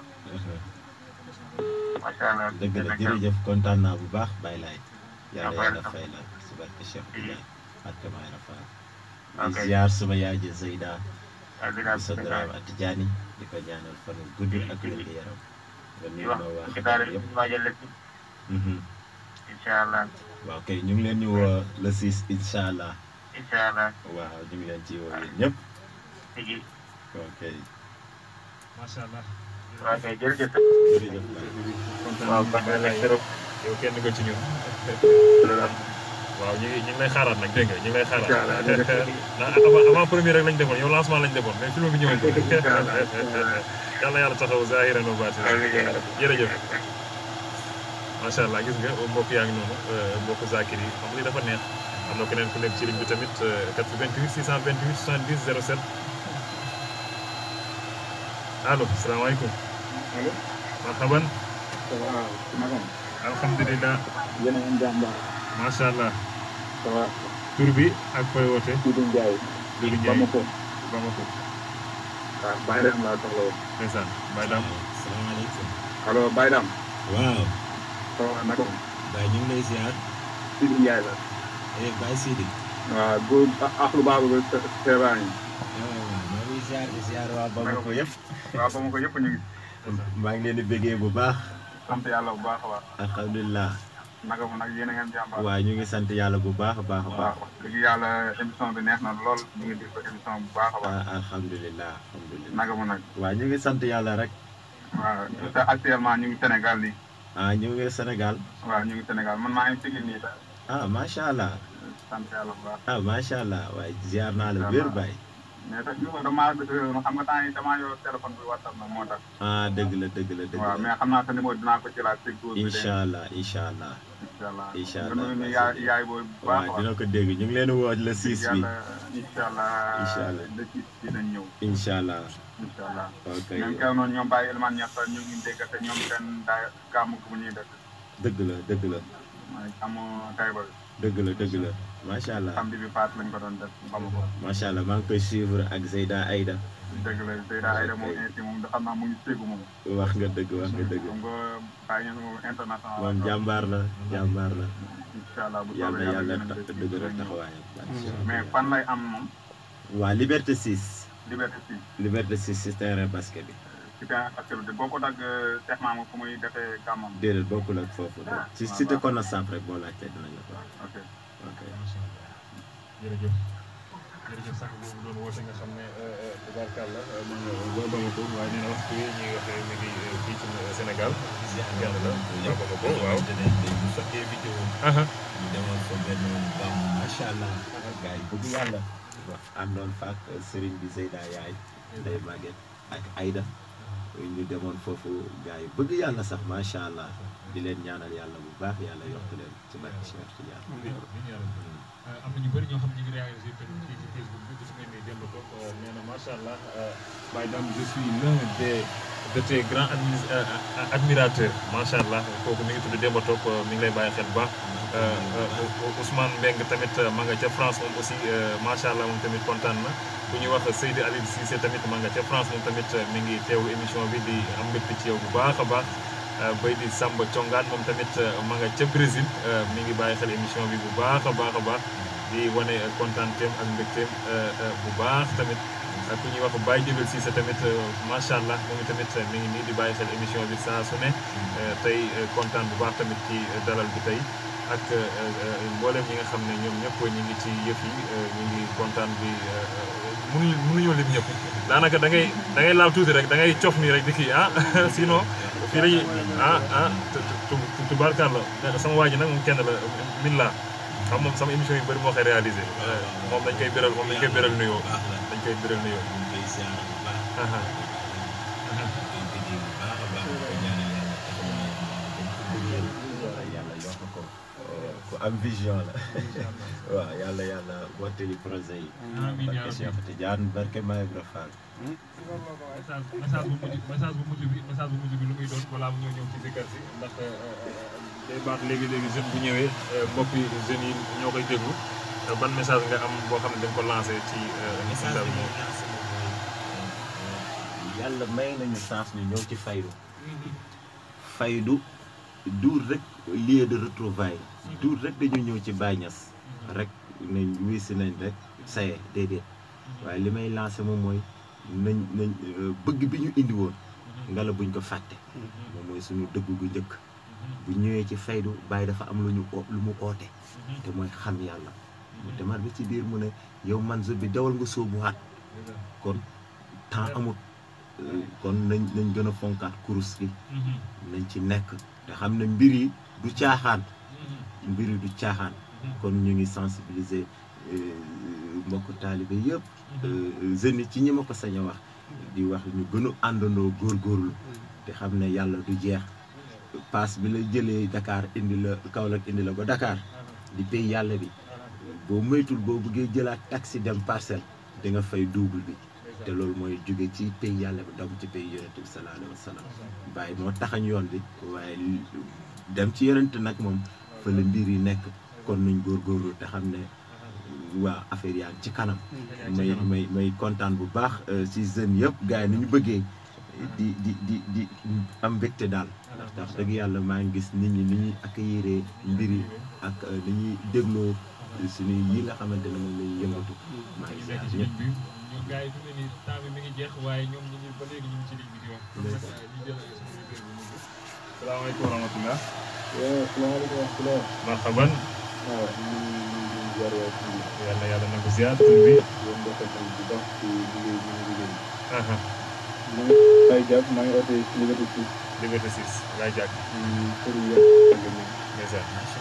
macha allah dëgg la jërëjëf kontaan naa bu baax bàyyi laay yàlla yàlla fay la si barke Cheikh Tidiane ak may rafal di Ok. ziar sama yaay ji Zeyda alhamdulilah sa daraam ak Tidiane di ko ñaanal fan wu gudd ak wér gu yaram nga di nuyu wax ma waa ci xabaar daara yëpp ñu waajal la ci Mhm. incha allah waaw kay ñu ngi leen di woo le 6 incha allah incha allah waaw ñu ngi leen ci woo yéen ñëpp tigi ok macha allah. waaw kay jërëjëf jërëjëf Baye. kontaan waaw nañu kon bàyyi nag laay trop yow kenn nga ci ñun. loolu am waaw ñu ngi ñu ngi lay xaaraat nag dégg nga ñu ngi lay xaaraat. Incha allah, jërëjëf. ndax avant avant premier rek lañ defoon yow lancement lañ defoon mais film bi ñëwagul. Incha allah. yàlla yàlla taxaw zahiran wa baatinan. amiin yaa rabbi. jërëjëf. macha allah gis nga mbokk yaa ngi noonu mbokk Zakir yi xam nga li dafa neex am na keneen ku nekk ci ligne bi tamit 88 628 70 07 allo salaamaaleykum. allo. marhaban. waaw naka alhamdulilah. yéen a ngi jàmbaar. macha allah. ça va. tur bi ak fooy woote. Doudou Ndiaye. Doudou Ndiaye Bamako. Bamako. waaw Baye Dame laa soxla woon. ndeysaan Baye Dame. salaamaaleykum allo Baye Dame. waaw ça va naka Baye ñu ngi lay ziar Doudou Ndiaye la. eh Baye Sidi waaw góor ah lu baax ba Seeba yi. waaw maa ngi ziar di ziar waa Bamako yëpp waaw Bamako yëpp ñu ngi. maa ngi leen di bëggee bu baax sant yàlla bu baax a baax. alhamdulilah naka mu nag yéen a ngeen jàmbaar. waaw ñu ngi sant yàlla bu baax a baax a baax waaw wax dëgg yàlla émission bi neex na lool ñu ngi déglu émission bu baax a baax. ah alhamdulilah alhamdulilah naka mu nag. waaw ñu ngi sant yàlla rek waaw te actuellement ñu ngi Sénégal nii. ah ñu ngi Sénégal waaw ñu ngi Sénégal man maa ngi Pikine nii sax. ah macha allah sant yàlla bu baax. ah macha allah waaye ziar naa la wér Baye mais sax ñu ko damaa xam nga temps yi damaa yor téléphone bi WhatsApp nag moo tax. ah dëgg la dëgg la dëgg waaw la mais xam naa sa numéro dinaa ko jëlaat si góor bi de. incha allah incha allah incha allah incha nga allah, nuyu merci. yaay yaay booy bu baax waaw dina ko dégg ñu ngi leen di woo le 6 bi yàlla incha allah Incha allah. le six dinañ ñëw incha allah incha allah ok même kew noonu ñoom Baye Elimane Niass ñu ngi dégg te ñoom seen daa gàmm bu ñuy def dëgg la dëgg la mooy amu Taïba dëgg la dëgg la macha allah samedi bi paas lañ ko doon def xamu ko macha allah maa ngi koy suivre ak Zeyda Aïda dëgg la Seyda Aïda moom ainsi moom da xam naa mu ngi ségu moom wax nga dëgg wax nga dëgg xam nga Baye Niass moom international moom jàmbaar la jàmbaar la incha allah bu yàlla soobee yàlla yàlla tax dëgëral taxawaayam mais fan lay am moom waa Liberté 6 liberté si Liberté 6 si terrain basket bi ci terrain activité boo ko dagg Cheikh Mamadou fu muy defee gàmmam déedéet bokkul ak foofu de ci cité Connaissance rek boo laajtee dinañ la ko wax ok ok macha allah jërëjëf jërëjëf sax boobu doon woote nga xam ne tubaarkàlla mu ngi ba Bamako waaye nee na waxtu yi ñuy waxee mi ngi fii ci Sénégal kenn la waa Bamako waaw bu sottee vidéo aha ñu demoon fa benn gàmm macha allah gars yi bëgg yàlla wax àndoon fa ak sëriñ bi Zeyda yaay Ndeye Maguette ak Aïda ñu demoon foofu gars yi bëgg yàlla sax macha allah di leen ñaanal yàlla bu baax yàlla yokk leen ci barke Cheikh Tidiane am na ñu bëri ñoo xam ne ñu ngi réalisé tamit fii ci Facebook bi gis ngeen ni démb ko nee na macha allah Baye Dame je suis l'un des de tes grands admi admirateurs macha allah kooku mi ngi tudd Demba Top mi ngi lay bàyyi xel bu baax Ousmane Mbeng tamit ma nga ca France moom aussi macha allah moom tamit kontaan na bu ñuy wax Seydi Aliou Cissé tamit ma nga ca France moom tamit mi ngi teewlu émission bi di am mbégte ci yow bu baax a baax bay di Samba Congaan moom tamit ma nga ca Brésil mi ngi bàyyi xel émission bi bu baax a baax a baax di wane kontaanteem ak mbégteem bu baax tamit ku ñuy wax Baye Jëbel Cissé tamit macha allah moom tamit mi ngi nii di bàyyi xel émission bi saa su ne tey kontaan bu baax tamit ci dalal bi tey ak mboolem ñi nga xam ne ñoom ñëpp ñu ngi ci yëf yi ñu ngi kontaan bi mënuñu mënuñoo lim ñëpp daanaka da ngay da ngay laal tuuti rek da ngay cof nii rek di kii ah sinon fii lañuy ah ah tubaarkàlla sama waa ji nag moom kenn la min laa xam moom sama émission yu bëri moo koy réalisé moom dañ koy béral moom dañ koy béral nuyoo dañ koy béral nuyoo yàlla yokk ko ku am vision la waaw yàlla yàlla mottali projet yi barke Cheikh Tidiane barke Maye Ibra Fall message bu mujj message bu mujj bi message bu mujj bi lu muy doon balaa mu ñëw ñëw ci Zikar si ndax day baax léegi-léegi jeune bu ñëwee mbokki jeunes yi ñoo koy déglu ban message nga am boo xam ne dañ ko lancé ci message bi ñuy lancé moom mooy yàlla may nañu chance ñu ñëw ci faydu faydu duur rek lieu de retrouvaille duur rek dañu ñëw ci Baye Niass rek nañ wisi nañ rek saye déedéet waaye li may lancé moom mooy nañ nañ bëgg bi ñu indi woon ngala buñ ko fàtte moom mooy suñu dëgg gu njëkk bu ñëwee ci faydu Baye dafa am lu ñu lu mu oote te mooy xam yàlla mu demaat bi ci biir mu ne yow man bi dawal nga sóobu waat kon temps amut kon nañ nañ gën a fonkaat kurus gi nañ ci nekk te xam ne mbir yi du caaxaan mbir yi du caaxaan kon ñu ngi sensibiliser mbokku taalibe yëpp jeunes yi ci ñi ma ko sañ a wax di wax ñu gën a àndandoo góorgóorlu te xam ne yàlla du jeex paas bi la jëlee Dakar indi la Kaolack indi la ba Dakar di pay yàlla bi boo moytul boo bëggee jëlaat taxi dem parcelle di nga fay double bi te loolu mooy jóge ci pay yàlla bi dem ci pay yonent bi sallallahu alayhi wa sallam bàyyi moo taxañ yoon bi waaye dem ci yonent nag moom fa la mbir yi nekk kon nañ góorgóorlu te xam ne waa affaire yaa ngi ci kanam may may may kontaan bu baax ci jeunes yëpp gars yi ni ñu bëggee di di di di am mbégte daal ndax tax dëgg yàlla maa ngi gis nit ñi ni ñuy accueillir mbir yi ak ni ñuy dégloo suñu yi nga xamante ne moom la ñuy yëngatu maa ngi nekk ziar ci ñëpp ligne bi ñu gars yi fi mu ne nii temps bi mi ngi jeex waaye ñoom ñu ngi ba léegi ñu ngi ci ligne bi di wax kon nag ñu jël suñu liggéey bu mujj salaamaaleykum wa rahmatullah waaw salaamaaleykum wa rahmatulah. marhaban waaw ñu ngi ziar waa kii bi. yàlla yàlla na ko ziar tur bi yéen defal nañ bu baax ci liggéey bi ñu liggéey. aha maa ngi ay jàpp maa ngi oote ci Liberté 6 liberté 6 laay jàkk ci kër yi yàgg ak ñoom. ndeysaan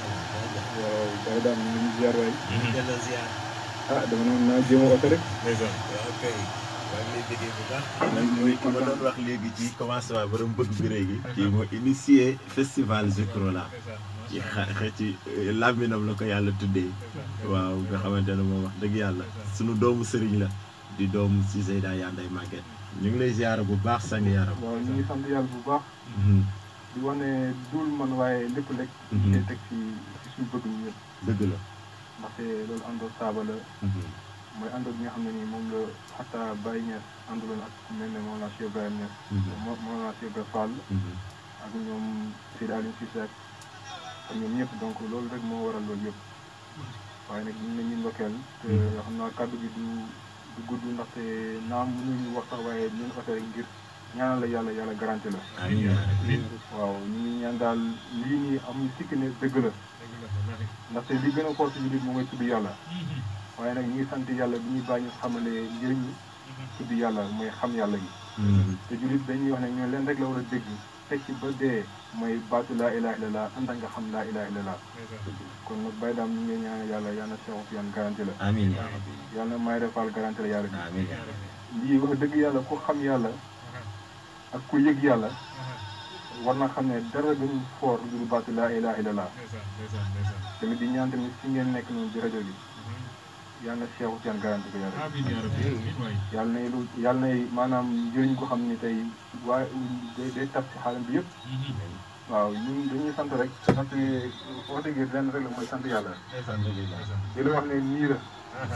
waaw Baye Dame ñu ngi ziar waay. delloo ziar ah dama ne woon naa jéem a oote rek. ndeysaan waaw kay maa ngi lay déggee bu baax nañ mooy ki ma doon wax léegi ci commencement borom bëgg bi léegi kii moo initié festival Zikrola ci xa xa ci làmbinam la ko yàlla tuddee waaw nga xamante ne moom wax dëgg yàlla sunu doomu sëriñ la di doom si Zeyda Yanday Maguette ñu ngi lay ziar bu baax sang yaram waaw ñu ngi sant yàlla bu baax di wax ne dul man waaye lépp lekk Mhm. te teg ci ci suñu bëgg ñu yëpp dëgg la ndaxte loolu àndoo saaba la mooy àndoo bi nga xam ne nii moom la xataa Baye Niass ànduloon ak ku mel ne Mawlana Cheikh Ibrahima Niass Mo- Mawlana Cheikh Ibrahima Fall ak ñoom Seydou Aliou Cissé ak ak ñoom ñëpp donc loolu rek moo waral loolu yëpp waaye nag ñu ne ñu ndokkeel te xam naa kàddu gi du du gudd ndaxte naam mënuñu wax sax waaye ñun oto rek ngir ñaanal la yàlla yàlla garanti la amiin waaw ñu ngi ñaan daal lii nii amuñu sikk ne dëgg la ndaxte li gën a xool si nit moom mooy tudd yàlla waaye nag ñu ngi sant yàlla bi ñuy bàyyi xamalee njëriñu tudd yàlla mooy xam yàlla gi te jullit dañuy wax ne ñoo leen rek la war a dégg teg ci ba dee mooy baatu laa ilaha illallah ànd ak nga xam laa ilaha illallah kon nag bay daam ñu ngi ñaan yàlla yal na seexu yan garanti la amiin yaa rabbi yàlla na may refal garanti la yàlla amiin yaa rabbi bi lii wax dëgg yàlla ku xam yàlla ak ku yëg yàlla war na xam ne dara gënu foor lu dul baatu laa ilaha illallah tamit di ñaan tamit fi ngeen nekk noonu ci rajo bi yàlla na seexu yan garanti ko yàlla yàlla nay lu yàlla nay maanaam njëriñ ko xam ni tey waaye day day tab ci xaalam bi yëpp waaw ñun dañuy sant rek sant woote gi lenn rek la mooy sant yàlla di la wax ne nii la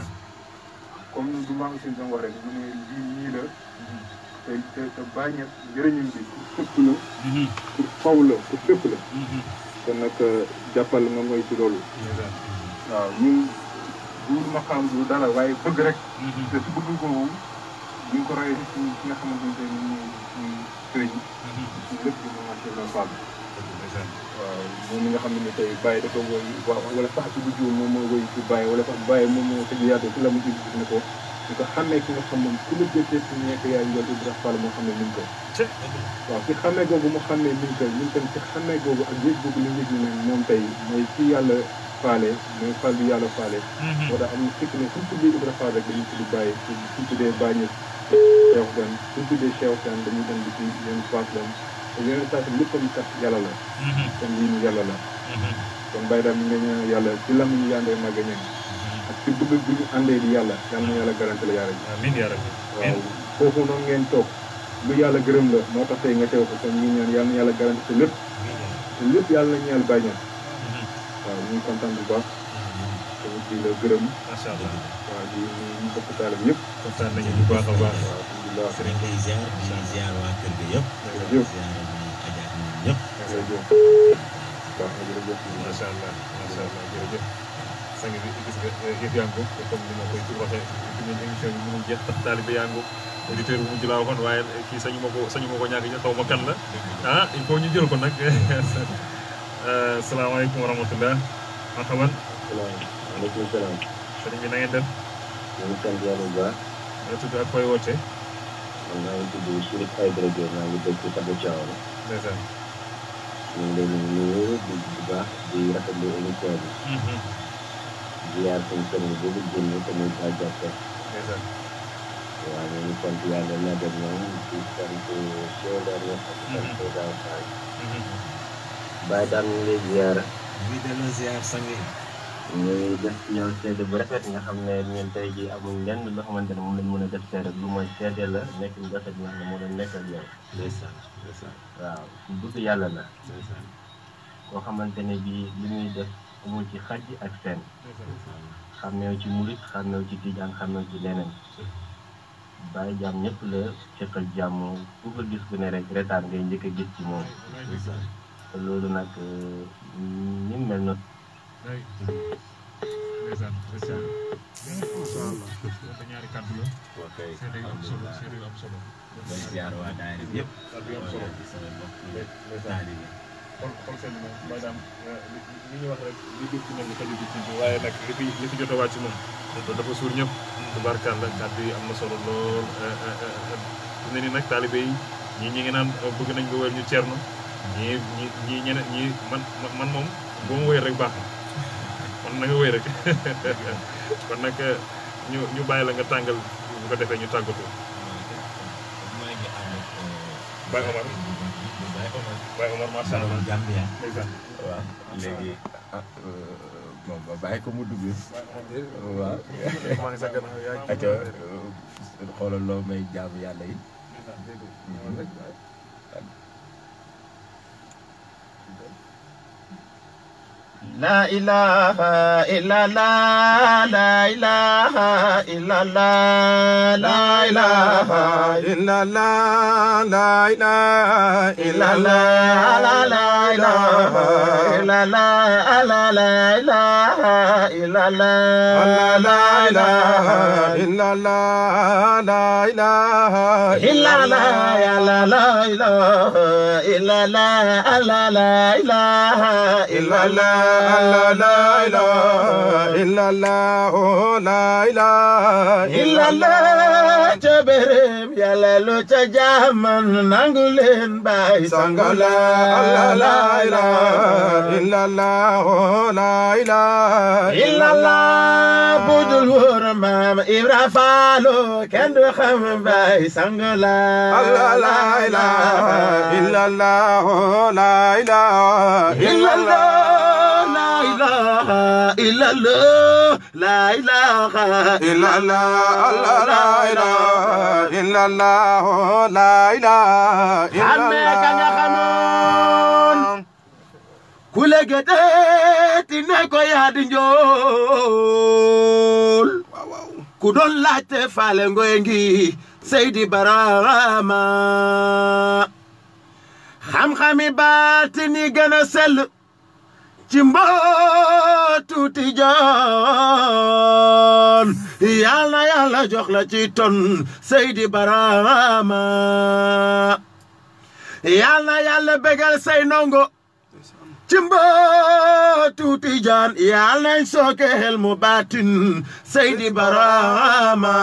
comme du maa ngi si doon wax rek mu ne lii nii la te te te bàyyi ñett njëriñam bi pour sëpp la pour faw la pour fépp la kon nag jàppal nga mooy ci loolu waaw ñun du ma xam du dara waaye bëgg rek te su bëgg boobu ñu ngi ko royee ci ci nga xamante ne tey moom mooy suñu sëriñ suñu lépp di moom Cheikh Ibrahima Fall waaw moom mi nga xam ne tey Baye dafa woy waaw wala sax ci bu jiw moom moo woy ci Baye wala sax Baye moom moo tëj yaatu ci la mu gis ne ko ñu ko xàmmee ki nga xam moom ku la jëtee ci nekk yaay njool Ibrahima Fall moo xam ne ni ko waaw ci xàmmee googu mu xàmmee ni ko ñun tam ci xàmmee googu ak yëg googu li ñu yëg ne moom tey mooy ci yàlla faale mooy Fall bi yàlla faale moo tax am na fekk ne suñ tuddee Ibrahima Fall rek dañuy tudd Baye suñ tuddee Baye Niass Cheikh Gan suñ tuddee Cheikh Gan dañuy dem di ci yenn paas lam te yeneen saa si léppam kat yàlla la kon lii nii yàlla la kon Baye daal ñu ngi ñaan yàlla ci lam ñu yàndee màgg ñen ak ci bëgg bi ñu àndee di yàlla yàlla na yàlla garanti la yàlla ji amiin yaa rabbi waaw foofu noonu ngeen toog lu yàlla gërëm la moo tax tey nga teew ko kon ñu ngi ñaan yàlla na yàlla garanti te lépp te lépp yàlla na ñeel Baye Niass waaw ñu ngi kontaan bu baax tamit di la gërëm macha allah waaw di ñu bokk taalam yëpp kontaan nañu bu baax a baax waaw alhamdulilah sëriñ ngay ziar di ziar waa kër ga yëpp jërëjëf ziar ñi ajaat ñoom ñëpp jërëjëf baax na jërëjëf macha allah macha allah jërëjëf sang bi gis nga yëf yaa ngi ko comme ni ma koy waxee fi mu émission bi mënul jeex tax taalibe yaa ngi ko auditeur bu mujj laa waxoon waaye kii sañu ma ko sañu ma ko ñàkk ñu xaw ma kan la ah il faut ñu jël ko nag salaamaaleykum wa rahmatullah marhaban waaleykum salaam. sëriñ bi na ngeen def ñu ngi sant yàlla bu baax. nga tudd ak koy woote man maa ngi tudd Chérif Aïdara Diop maa ngi dëkk Tabu Thiawara. ndeysaan ñu ngi leen di nuyu di bu baax di rafetlu émission bi. di yaar suñu sëriñ boobu génn te muy Ba Diatta. ndeysaan waaw ñu ngi sant yàlla na dem ñoom di sant Cheikh Ibrahima ak sant Daaw Fall. Baye daal ñu ngi lay ziar. muy delloo ziar sang yi ñu ngi def ci yow seede bu rafet nga xam ne ñun tey jii amul lenn loo xamante ne moom lañ mën a def seede lu mooy seede la nekk bu rafet nga xam ne moo doon nekk ak yow. ndeysaan ndeysaan waaw ku bëgg yàlla la. ndeysaan koo xamante ne bii li muy def amul ci xaj ak seen xàmmeew ci murit xàmmeew ci tijaan xàmmeew ci leneen bàyyi jaam ñëpp la seqal jàmm ku ko gis ku ne rek retaan ngay njëkk a gis ci moom ndeysaan te loolu nag ni mu mel noonu ndeysaan ndeysaan macha allah te ñaari kàddu la ok seede yu am solo seede yu am solo day ziar waa daayira bi yëpp kàddu yu am solo di sama mbokk ndeysaan taalibe xol xol seen moom Baye Dame li li ñuy wax rek li jub ci nag li xaju ci ci waaye nag li fi li fi jot a wàcc moom dafa dafa suur ñëpp tubaarkàlla kàddu yi am na solo lool fi ne ni nag taalibe yi ñii ñi ngi naan bëgg nañ nga wéyal ñu ceerno ñii ñi ñii ñeneen ñii man man moom boo ma wéyal rek baax na kon na nga wéy rek kon nag ñu ñu bàyyi la nga tàngal bu ko defee ñu tàggatoo maa ngi ànd ak Baye Omar Baye Omar Baye Omar macha allah Gambia ndeysaan waaw léegi moom ma bàyyi ko mu dugg waaw maa ngi sa gannaaw yaa ngi aca xoolal loo may jaamu yàlla yi La ilaha illallah, la ilaha illallah, la ilaha illallah la ilaha illallah, la la ilaha illallah, la la ilaha illallah, la ilaha illallah la ilaha illallah, ya la la ilaha illallah, la la ilaha illallah. la la ilaha illallah oh la ilaha illallah ca bérem yàlla lu ca jaaman nangu leen baay sangala la ilaha illallah oh la ilaha illallah budul wóor maam Ibra Faalo kenn du xam baay sangala la ilaha illallah oh la ilaha illallah ilaha illallah la ilaha illallah Allah la ilaha illallah la ilaha illallah ka nga xamoon ku la gëdëti ne ko yaa di njool ku doon laajte faale ngoy ngi Seydi Barama xam-xami baatini gën a sell ci mbootu Tijaan yàlla na yàlla jox la ci ton Seydi Barama yàlla na yàlla bégal say nongo ci mbootu Tijaan yàlla nañ sooke xel mu baatin Seydi Barama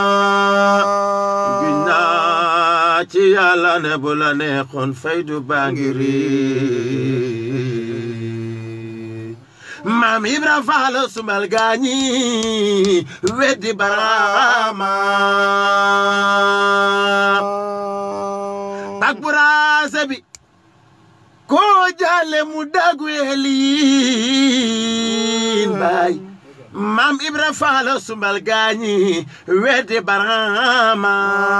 giñ naa ci yàlla ne bu la neexoon faydu baa ngi rii maam Ibra Faal sumal gaañi weddi Barama tak buraase bi ko jale mu dagu eliin baay maam Ibra Faal sumal gaañi weddi Barama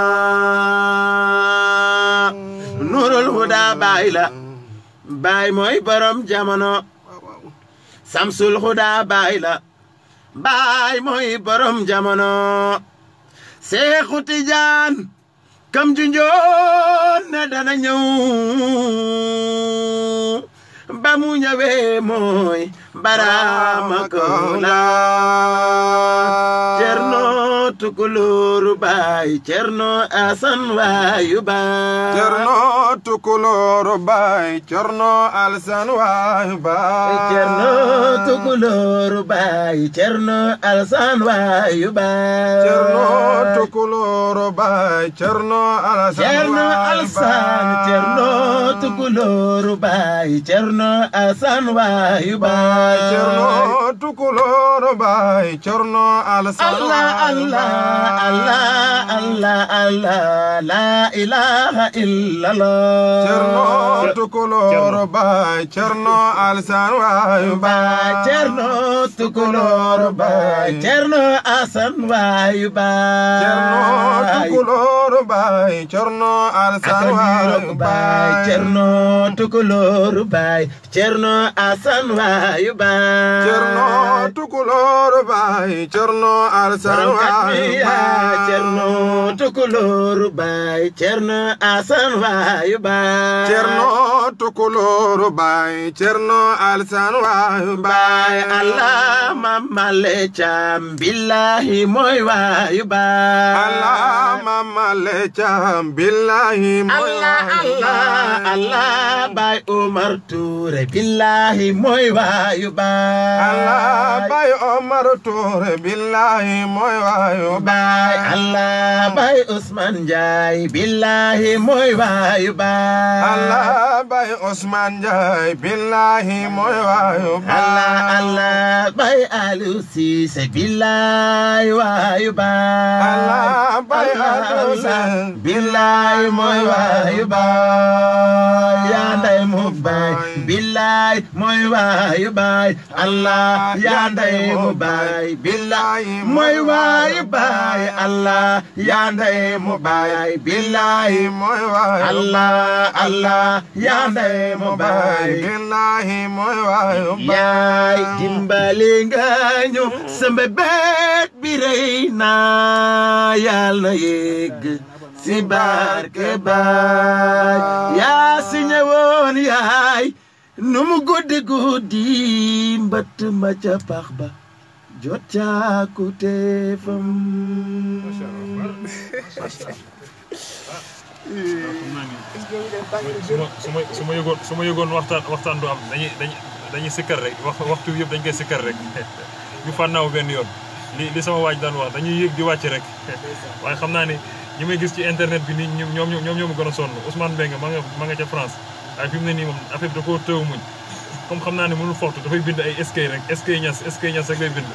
nurul huda baay la baay mooy borom jamono samsul huda baay la baay mooy borom jamono seexu tijaan kam junjoon ne dana ñëw ba mu ñëwee mooy baraama kola cerno tukulóoru baay cerno asan waayu baay cerno tukulóoru baay cerno alsan waayu baay cerno tukulóoru baay cerno alsan waayu baay cerno tukulóoru baay cerno alsan cerno alsan cerno tukulóoru baay cerno alsan waayu baay cerno tukulóoru baay cerno alsan Allah Allah Allah Allah Allah la ilaha illallah cerno tukulóoru baay cerno alsan waayu baay cerno tukulóoru baay cerno asan waayu baay cerno tukulóoru baay cerno alsan waayu baay cerno tukulóoru baay cerno asan waayu baay cerno tukulóoru baay cerno alsan waayu baay cerno tukulóoru baay cerno asan waayu baay cerno tukulóoru baay cerno alsan waayu baay allah mamale cam billahi mooy waayu baay allah mamale cam billahi mooy allah allah allah baay Umar Touré billahi mooy waayu baay allah baay Omar Touré billahi mooy waayu waayu baay Allah baay Ousmane Ndiaye billahi mooy waayu baay Allah bay Ousmane Ndiaye billahi mooy waayu Allah Allah baay Aliou Cissé billahi waayu baay Allah bay Aliou Cissé billahi mooy waayu baay yaa nday mu baay billahi mooy waayu baay Allah yaa nday mu baay billahi mooy waayu baay Allah yaa nday mu baay billahi mooy waayu Allah Allah yaa nday mu baay billahi mooy waayu yaay dimbali nga ñu sama bet bi rëy naa yàlla yegg si barke baay yaa si ñëwoon yaay nu mu guddi guddi mbëtt ma ca pax ba jot caakute fam su ma su ma su ma yëgoon su ma yëgoon waxtaan waxtaan du am dañuy dañuy dañuy sikkar rek wax waxtu yëpp dañ koy sikkar rek ñu fànnaaw benn yoon li li sama waaj daan wax dañuy yëg di wàcc rek waaye xam naa ni ñi may gis ci internet bi nii ñoom ñoom ñoom ñoo ma gën a sonn Ousmane Mbengue ma nga ma nga ca France waaye fi mu ne nii moom affaire bi da koo tëw muñ comme xam naa ne mënul foxtu dafay bind ay eskay rek eskay ñas eskay ñas rek lay bind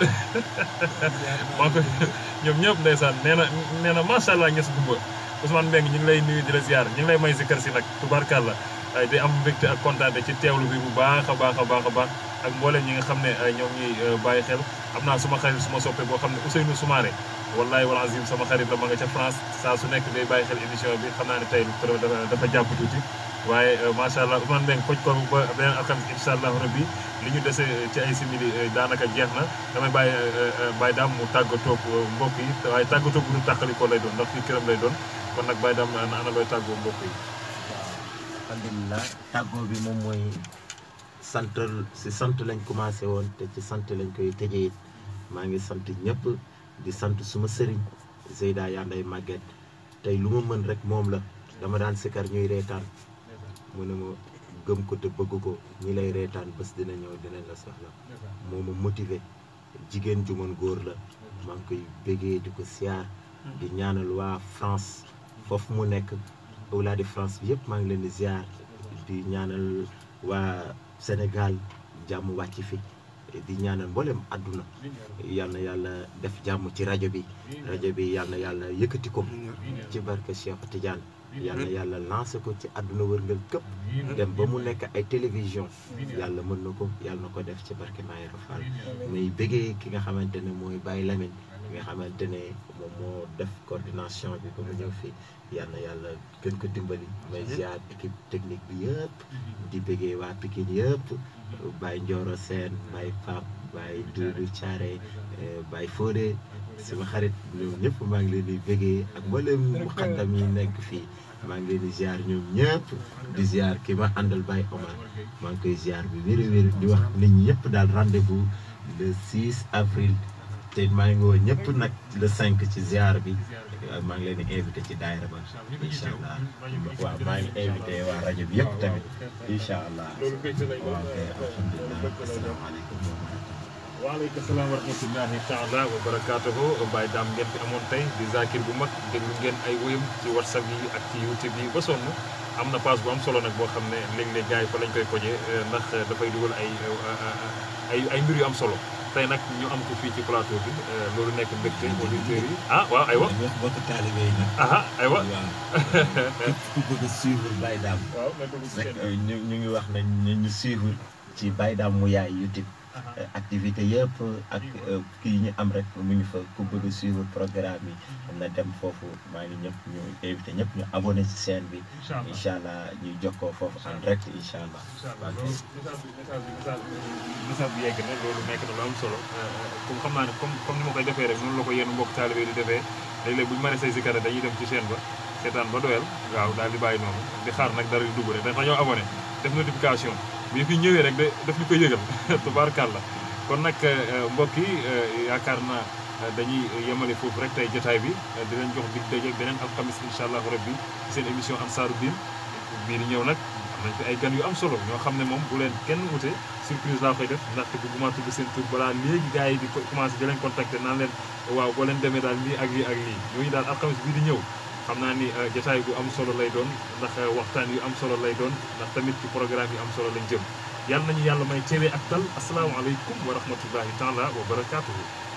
maa ko ñoom ñëpp ndeysaan nee na nee na macha allah ñes gumba Ousmane Mbengue ñu ngi lay nuyu di la ziar ñu ngi lay may zikkar si nag tubaarkàlla ay di am mbégte ak kontaante ci teewlu bi bu baax a baax a baax a baax ak mboolem ñi nga xam ne ñoom ñuy bàyyi xel am naa suma xarit suma soppe boo xam ne Ousseynou Soumaré wallahi wal azim sama xarit la ma nga ca France saa su nekk day bàyyi xel émission bi xam naa ne tey dafa dafa jàpp tuuti waaye macha allah Ousmane Mbengue koj ko ba beneen alxames incha allah rabbi li ñu dese ci ay simili daanaka jeex na damay bàyyi bàyyi daam mu tàggatoog mbokk yi waaye tàggatoog bu ñu tàqalikoo lay doon ndax fii këram lay doon kon nag bàyyi daam na ana looy tàggoo mbokk yi alhamdulilah tàggoo bi moom mooy sant si sant lañ commencé woon te ci sant lañ koy tëjee maa ngi sant ñëpp di sant suma sëriñ Zeyda Yanday Maguette tey lu ma mën rek moom la dama daan sikar ñuy reetaan mu ne ma gëm ko te bëgg ko ñi lay reetaan bés dina ñëw dinañ la soxla moo ma motivé jigéen ju mën góor la maa ngi koy bégee di ko siyaar di ñaanal waa France foofu mu nekk awlaa di France bi yëpp maa ngi leen di ziar di ñaanal waa Sénégal jàmm wàcc fi di ñaanal mboolem àdduna yal na yàlla def jàmm ci rajo bi rajo bi yal na yàlla yëkkati ko ci barke Cheikh Tidiane yal na yàlla lancé ko ci àdduna wërngal këpp dem ba mu nekk ay télévision yàlla mën na ko yàlla na ko def ci barke Mayoro Fall muy bëggee ki nga xamante ne mooy Baye Lamine ki nga xamante ne moom moo def coordination bi ba mu ñëw fii yal na yàlla gën ko dimbali may ziar équipe technique bi yëpp di bëggee waa Pikine yëpp Baye Ndioro Sène Baye Pape Baye Doudou Thiaré Baye Fodé sama xarit ñoom ñëpp maa ngi leen di bëggee ak mboolem muqaddam yi nekk fii maa ngi leen di ziar ñoom ñëpp di ziar ki ma àndal Baye Omar maa ngi koy ziar bi wéri wéri di wax nit ñi ñëpp daal rendez-vous le 6 avril te maa ngi woo ñëpp nag le 5 ci ziar bi maa ngi leen di invité ci daayira ba incha allah waaw maa ngi invité waa rajo bi yëpp tamit incha allah waaw kay alhamdulilah asalaamaaleykum wa rahmatulah. waaleykum salaam wa rahmatullahi taala wa barakaatuhu Baye Dame ngeen fi amoon tey di zakir bu mag déglu ngeen ay woyam ci whatsapp yi ak ci youtube yi ba sonn am na page bu am solo nag boo xam ne léeg-léeg gars yi fa lañ koy kojee ndax dafay dugal ay ay ay mbir yu am solo tey nag ñu am ko fii ci plateau bi loolu nekk mbégte auditeurs yi ah waaw aywa wax bokk taalibe yi nag. aha aywa waaw képp ku bëgg a suivre Baye Dame waaw nga dugg si rek kenn ñu ñu ngi wax nañ ñu ñu suivre ci Baye Dame mu yaay YouTube activité yëpp ak kii ñu am rek mu ngi fa ku bëgg a suivre programme yi am na dem foofu maa ngi ñëpp ñu invité ñëpp ñu abonné ci chaîne bi incha allah incha allah ñuy jokkoo foofu en direct incha allah incha allah loolu message bi message bi message bi message bi yegg na loolu nekk na lu am solo comme xam naa ne comme comme ni ma koy defee rek noonu la ko yenn mbokk taalibe yi di defee léeg-léeg bu ñu mënee say sikara dañuy dem ci chaîne ba seetaan ba doyal waaw daal di bàyyi noonu di xaar nag dara di dugg rek dafa ñoo abonné def notification bu fi ñëwee rek de daf ñu koy yëgal tubaarkàlla kon nag mbokk yi yaakaar naa dañuy yemale foofu rek tey jotaay bi di leen jox dig daje beneen alxamis incha allahu rabbi seen émission ansaaru diin bii di ñëw nag am nañ fi ay gan yu am solo ñoo xam ne moom bu leen kenn wute surprise laa koy def ndaxte bëgguma tudd seen tur balaa léegi gars yi di ko commencé di leen contacter naan leen waaw boo leen demee daal lii ak lii ak lii ñooñu daal alxames bii di ñëw xam naa ni jotaay bu am solo lay doon ndax waxtaan yu am solo lay doon ndax tamit ci programme yu am solo lañ jëm yàlla nañu yàlla may teewee ak tal asalaamaaleykum wa rahmatullahi taala wa barakaatuhu